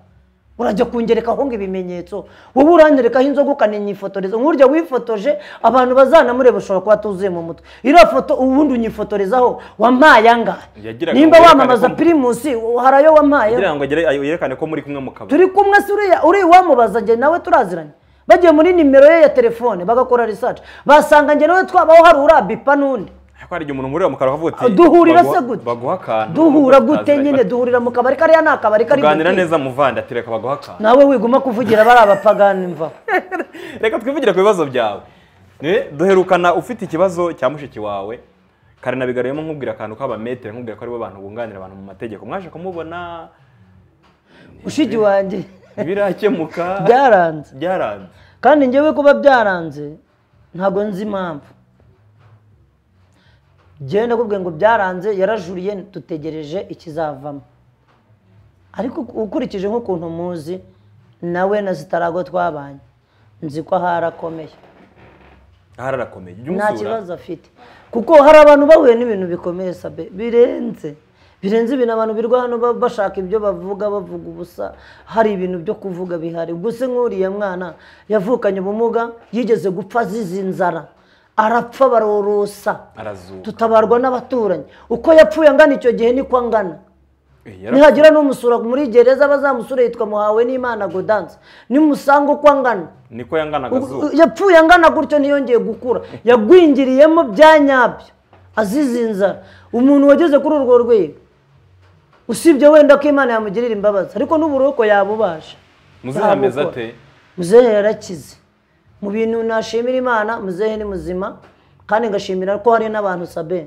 urajya kungerekaho ngo ibimenyetso wowe uranyerekaho inzoga ukaninyifotoreza nk'urya wifotoje abantu bazanamureba ushobora kuba tuzuye mu mutwe iriya foto ubundi unyifotorezaho wampaye angahe Yagiraga nimba ngo wamamaza werekane ko- pirimusi hari ayo wampaye kugira ngo agere- ayo- yerekane ko muri kumwe mu kabari turi kumwe se uriya uri wamubaza njye nawe turaziranye bagiye muri nimero ye ya telefone bagakora research basanga njye nawe twabaho hari urabipa n'undi ariko hari igihe umuntu umureba mu kanwa akavuga uti duhurira "Baguha- se gute baguha akantu duhura nubwo gute utaziranye." nyine duhurira mu kabari kariya ni akabari kari tuganira gutya. neza muvandi ati reka baguha akantu nawe wiguma kuvugira bari abapagani mvaho reka twivugire ku bibazo byawe Ne, duherukana ufite ikibazo cya mushiki wawe kare nabigaruyemo nkubwira akantu k'abametero nkubwira ko aribo bantu bunganira abantu mu mategeko mwaje kumubona ushigi wanjye ibirakemuka byaranze byaranze kandi njyewe kuba byaranze ntabwo nzi impamvu njyewe ndakubwiye ngo byaranze yarajuriye dutegereje ikizavamo ariko ukurikije nk'ukuntu muzi nawe na zitarago twabanye nzi ko aharakomeye aha arakomeye jya nta umusura kibazo afite kuko hari abantu bahuye n'ibintu bikomeye sabe birenze birenze ibintu abantu birwa hano ba- bashaka ibyo bavuga bavuga ubusa hari ibintu byo kuvuga bihari gusa nk'uriya mwana yavukanye ubumuga yigeze gupfa azize inzara arapfa barorosa arazuka tutabarwa n'abaturanyi uko yapfuye angana icyo gihe niko angana Eh, yara- nihagira n'umusura muri gereza bazamusura yitwa muhawe n'imana godanse nimusanga uko angana niko yangana U- agazuba u- yapfuye angana gutyo ntiyongeye gukura yagwingiriyemo bya nyabyo azize inzara umuntu wageze kuri urwo rwego usibye wenda ko imana yamugirira imbabazi ariko n'uburoko yabubasha muzihameze Yabukora. ate muzehe yarakize mu bintu nashimira imana muzehe ni muzima kandi ngashimira ko hari n'abantu sabe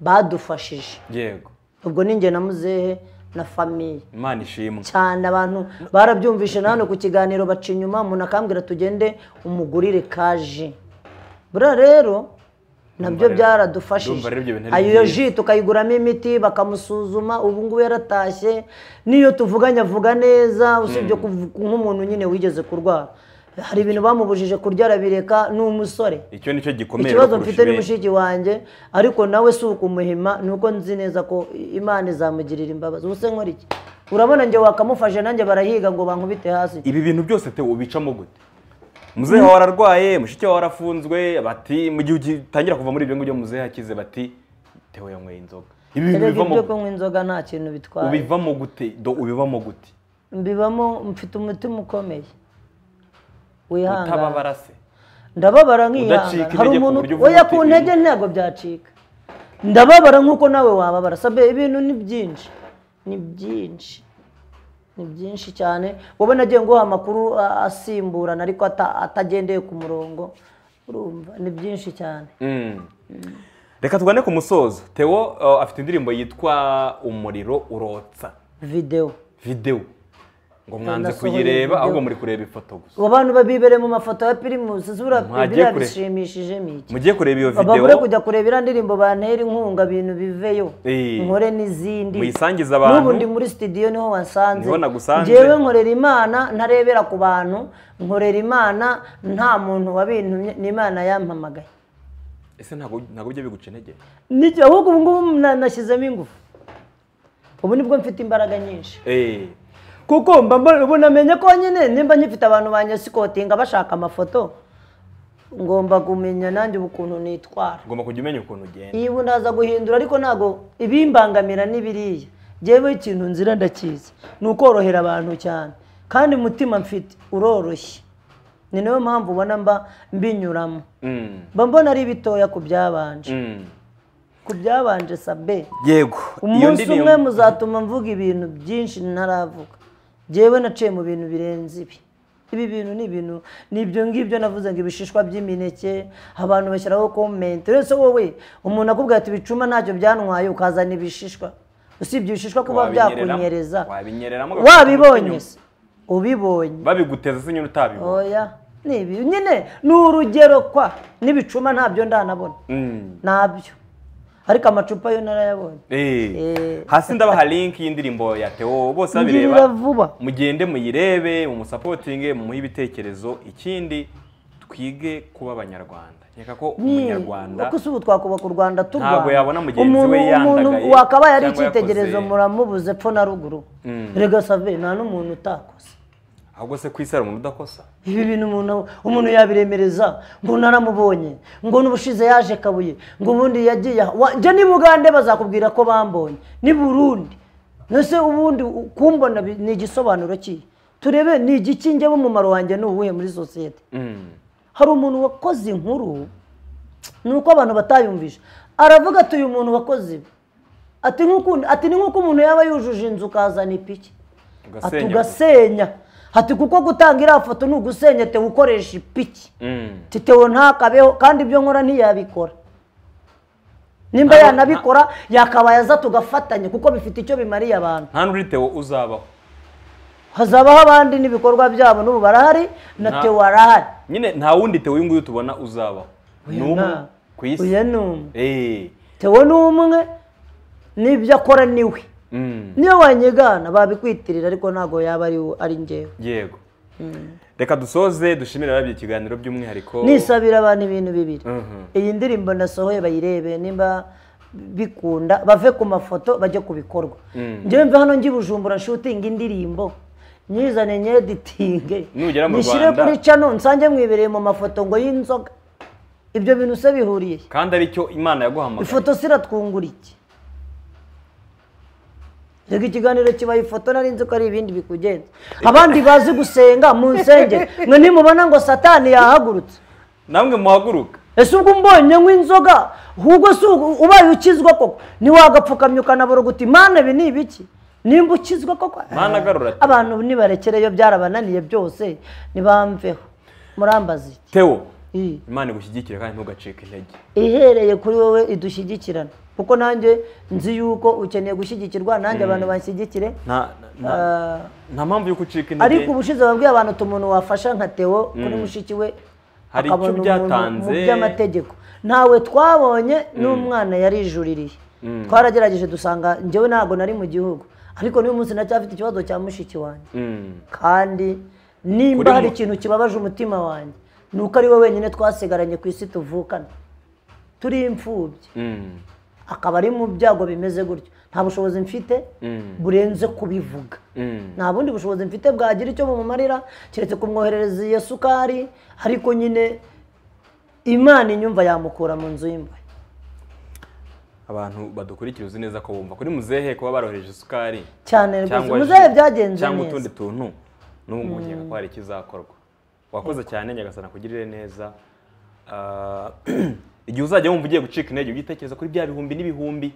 badufashije yego ubwo ni njye na muzehe na famiye imana ishimwe cyane abantu barabyumvishe na hano ku kiganiro baca inyuma umuntu akambwira tugende umugurire kaje buriya rero nabyo Ndumva rero- ndumva rero ibyo byaradufashije bintu ari ayo byiza. ji tukayiguramo imiti bakamusuzuma ubu ngubu yaratashye n'iyo tuvuganye avuga neza usibye kuvu- nk'umuntu nyine wigeze kurwara hari ibintu bamubujije kurya arabireka ni umusore icyo nicyo gikomeye ikibazo rero kurusha mfite ni ibindi. mushiki wanjye ariko nawe si ukumuhima ni uko nzi neza ko imana izamugirira imbabazi ubuse nkora iki urabona njye wakamufashe nanjye barahiga ngo bankubite hasi ibi bintu byose te ubicamo gute muzehe wawe ararwaye mushiki wawe arafunzwe bati mu gihe ugitangira kuva muri ibyo ngibyo muzehe akize bati tewe yanyweye inzoga ibi bintu erega bivamo ibyo kunywa inzoga nta kintu bitwaye ubivamo gute do ubivamo gute mbibamo mfite umutima ukomeye wihangana utababara se ndababara nkihangana Udacika hari intege ku umuntu buryo uvuga oya uti ku ibi- ntege ntabwo byacika ndababara nk'uko nawe wababara sabe ibintu ni byinshi ni byinshi ni byinshi cyane wowe nagiye nguha amakuru a- asimburana ariko ata- atagendeye ku murongo urumva ni byinshi cyane Mm. reka tugane ku musozo tewo uh, afite indirimbo yitwa umuriro urotsa videwo videwo ngo mwanze Nasohoye kuyireba video. ahubwo muri kureba ifoto gusa abo bantu babibereye mu mafoto ya pirimusi zura Mwajye biriya kure- bishimishije ni iki mugiye kureba iyo babure videwo kujya kureba iriya ndirimbo bantera inkunga ibintu biveyo Eh. nkore n'izindi muyisangize abantu. n'ubu ndi muri studio niho wansanze Niho nagusanze. njyewe nkorera imana ntarebera ku bantu nkorera imana nta muntu wabintumye ni imana yampamagaye ese ntabwo ntabwo bijya biguca intege Niki- ahubwo ubu ngubu na- nashyizemo ingufu ubu nibwo mfite imbaraga nyinshi Eh, kuko mba mbona- ubu namenye ko nyine nimba nyifite abantu banyasikotinga bashaka amafoto ngomba kumenya nanjye ubu ukuntu nitwara ugomba kujya umenya ukuntu ugenda iyi ubu ndaza guhindura ariko ntabwo ibimbangamira n'ibiriya njyewe ikintu nzira ndakizi ni ukorohera abantu cyane kandi umutima mfite uroroshye ni nayo mpamvu ubona mba mbinyuramo Mm, mba mbona ari bitoya ku byabanje mm. ku byabanje sabe yego iyo umunsi umwe ndirimbo muzatuma mvuga ibintu byinshi ntaravuga njyewe naciye mu bintu birenze ibi ibi bintu ni ibintu ni ibyo ngibyo navuze ngo ibishishwa by'imineke abantu bashyiraho komenti rero se wowe umuntu akubwira ati ibicuma ntacyo byantwaye ukazana ibishishwa usibye ibishishwa kuba wabinyereramo- byakunyereza wabinyereramo ugafata wabibonye umuti se ubibonye nyuma. babiguteza se nyine utabibona oya ni ibi nyine ni urugero kwa n'ibicuma ntabyo ndanabona Mm. ntabyo ariko amacupa yo narayabonye Eh, Eh. hasi ndabaha link y'indirimbo ya tewo bose ngirira babireba vuba mugende muyirebe mumusapotinge mumuhe ibitekerezo ikindi twige kuba abanyarwanda nkeka ko umunyarwanda kuko si ubu twakubaka u rwanda turwana Ntabwo yabona mugenzi Umuntu- we yandagaye umuntu wakabaye ari cyangwa icyitegerezo yakoze- muramubuze epfo na ruguru Mm. rega save nta n'umuntu utakoze ahubwo se ku isi hari umuntu udakosa ibi bintu umuntu umuntu yabiremereza ngo naramubonye ngo n'ubushize yaje kabuye ngo ubundi yagiye aha. Wa- njye ni bugande bazakubwira ko bambonye ni burundi nese ubundi u- kumbona bi- ni igisobanuro kihe turebe ni igiki njyewe umumaro wanjye ni uwuhe muri sosiyete Mm. hari umuntu wakoze inkuru ni uko abantu batayumvisha aravuga ati uyu muntu wakoze ibi ati nk'ukundi ati ni nk'uko umuntu yaba yujuje inzu ukazana ipiki ati ugasenya ugasenya ati kuko gutanga iriya foto ni ugusenya tewe ukoresha ipiki Mm. ati tewe ntakabeho kandi ibyo nkora ntiyabikora nimba Abo- yanabikora yakabaye aza tugafatanya kuko bifite icyo bimariye abantu nta n'uri tewo uzabaho hazabaho abandi n'ibikorwa byabo n'ubu barahari na Nta- tewe arahari nyine nta wundi tewo uyu nguyu tubona uzabaho ni umwe nta- ku uyu isi ni umwe Eh, tewe ni umwe n'ibyo akora ni we mm. niyo wanyigana babikwitirira ariko ntabwo yaba ari wo- ari njyewe yego reka dusoze dushimire ababye ikiganiro by'umwihariko nisabira abantu ibintu bibiri Mhm. iyi ndirimbo nasohoye bayirebe nimba bikunda bave ku mafoto bajye ku bikorwa njyewe mve hano njye i bujumbura nshutinga indirimbo nyizane nyeditinge Nugera mu nyishyire Rwanda- kuri cano nsange mwibereye mu mafoto ngo y'inzoga ibyo bintu se bihuriye he? kandi aricyo imana yaguhamagaye ifoto se iratwungura iki reka ikiganiro kibaye ifoto nari nzi ko ari ibindi bikugenza abandi bazi gusenga mu nsengero mwe nimubona ngo satani yahagurutse namwe muhaguruka ese ubwo umbonye nk'inzoga ahubwo si ubu- ubaye ukizwa koko ntiwagapfukamye ukanabura uti mana ibi ni ibiki nimba ukizwa koko Mana garura ati- abantu nibarekereyo byarabananiye byose ntibamveho murambaza iki tewo Ii. imana igushyigikire kandi ntugacike intege ihereye kuri wowe idushyigikirana kuko nanjye nzi yuko ukeneye gushyigikirwa nanjye abantu banshyigikire nta nta- Ah, nta mpamvu yo gucika ariko intege ubushize babwiye abantu uti umuntu wafasha nka Theo kuri mushiki we Hari icyo akabona umuntu byatanze. mu by'amategeko ntawe twabonye n'umwana yarijuririye twaragerageje dusanga njyewe ntabwo nari mu gihugu ariko n'uyu munsi ndacyafite ikibazo cya mushiki wanjye Mm. kandi nimba Kuri hari mu- ikintu kibabaje umutima wanjye ni uko ari we wenyine twasigaranye ku isi tuvukana turi imfubyi Mm. akaba ari mu byago bimeze gutyo nta bushobozi mfite Mm. burenze kubivuga Mm. nta bundi bushobozi mfite bwagira icyo bumumarira keretse kumwoherereza iyo sukari ariko nyine imana inyumva yamukura mu nzu y'imbohe abantu badukurikira uzi neza ko bumva kuri muzehe kuba barohereje isukari cyane rwose cyangwa muzehe ji, byagenze cyangwa neza utundi tuntu n'ubu ngubu ko hari ikizakorwa wakoze cyane nyagasana kugirire neza Ah, igihe uzajya wumva ugiye gucika intege ujye utekereza kuri bya bihumbi n'ibihumbi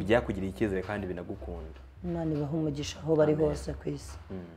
byakugiriye icyizere kandi binagukunda imana ibaha umugisha aho bari hose ku isi Mm.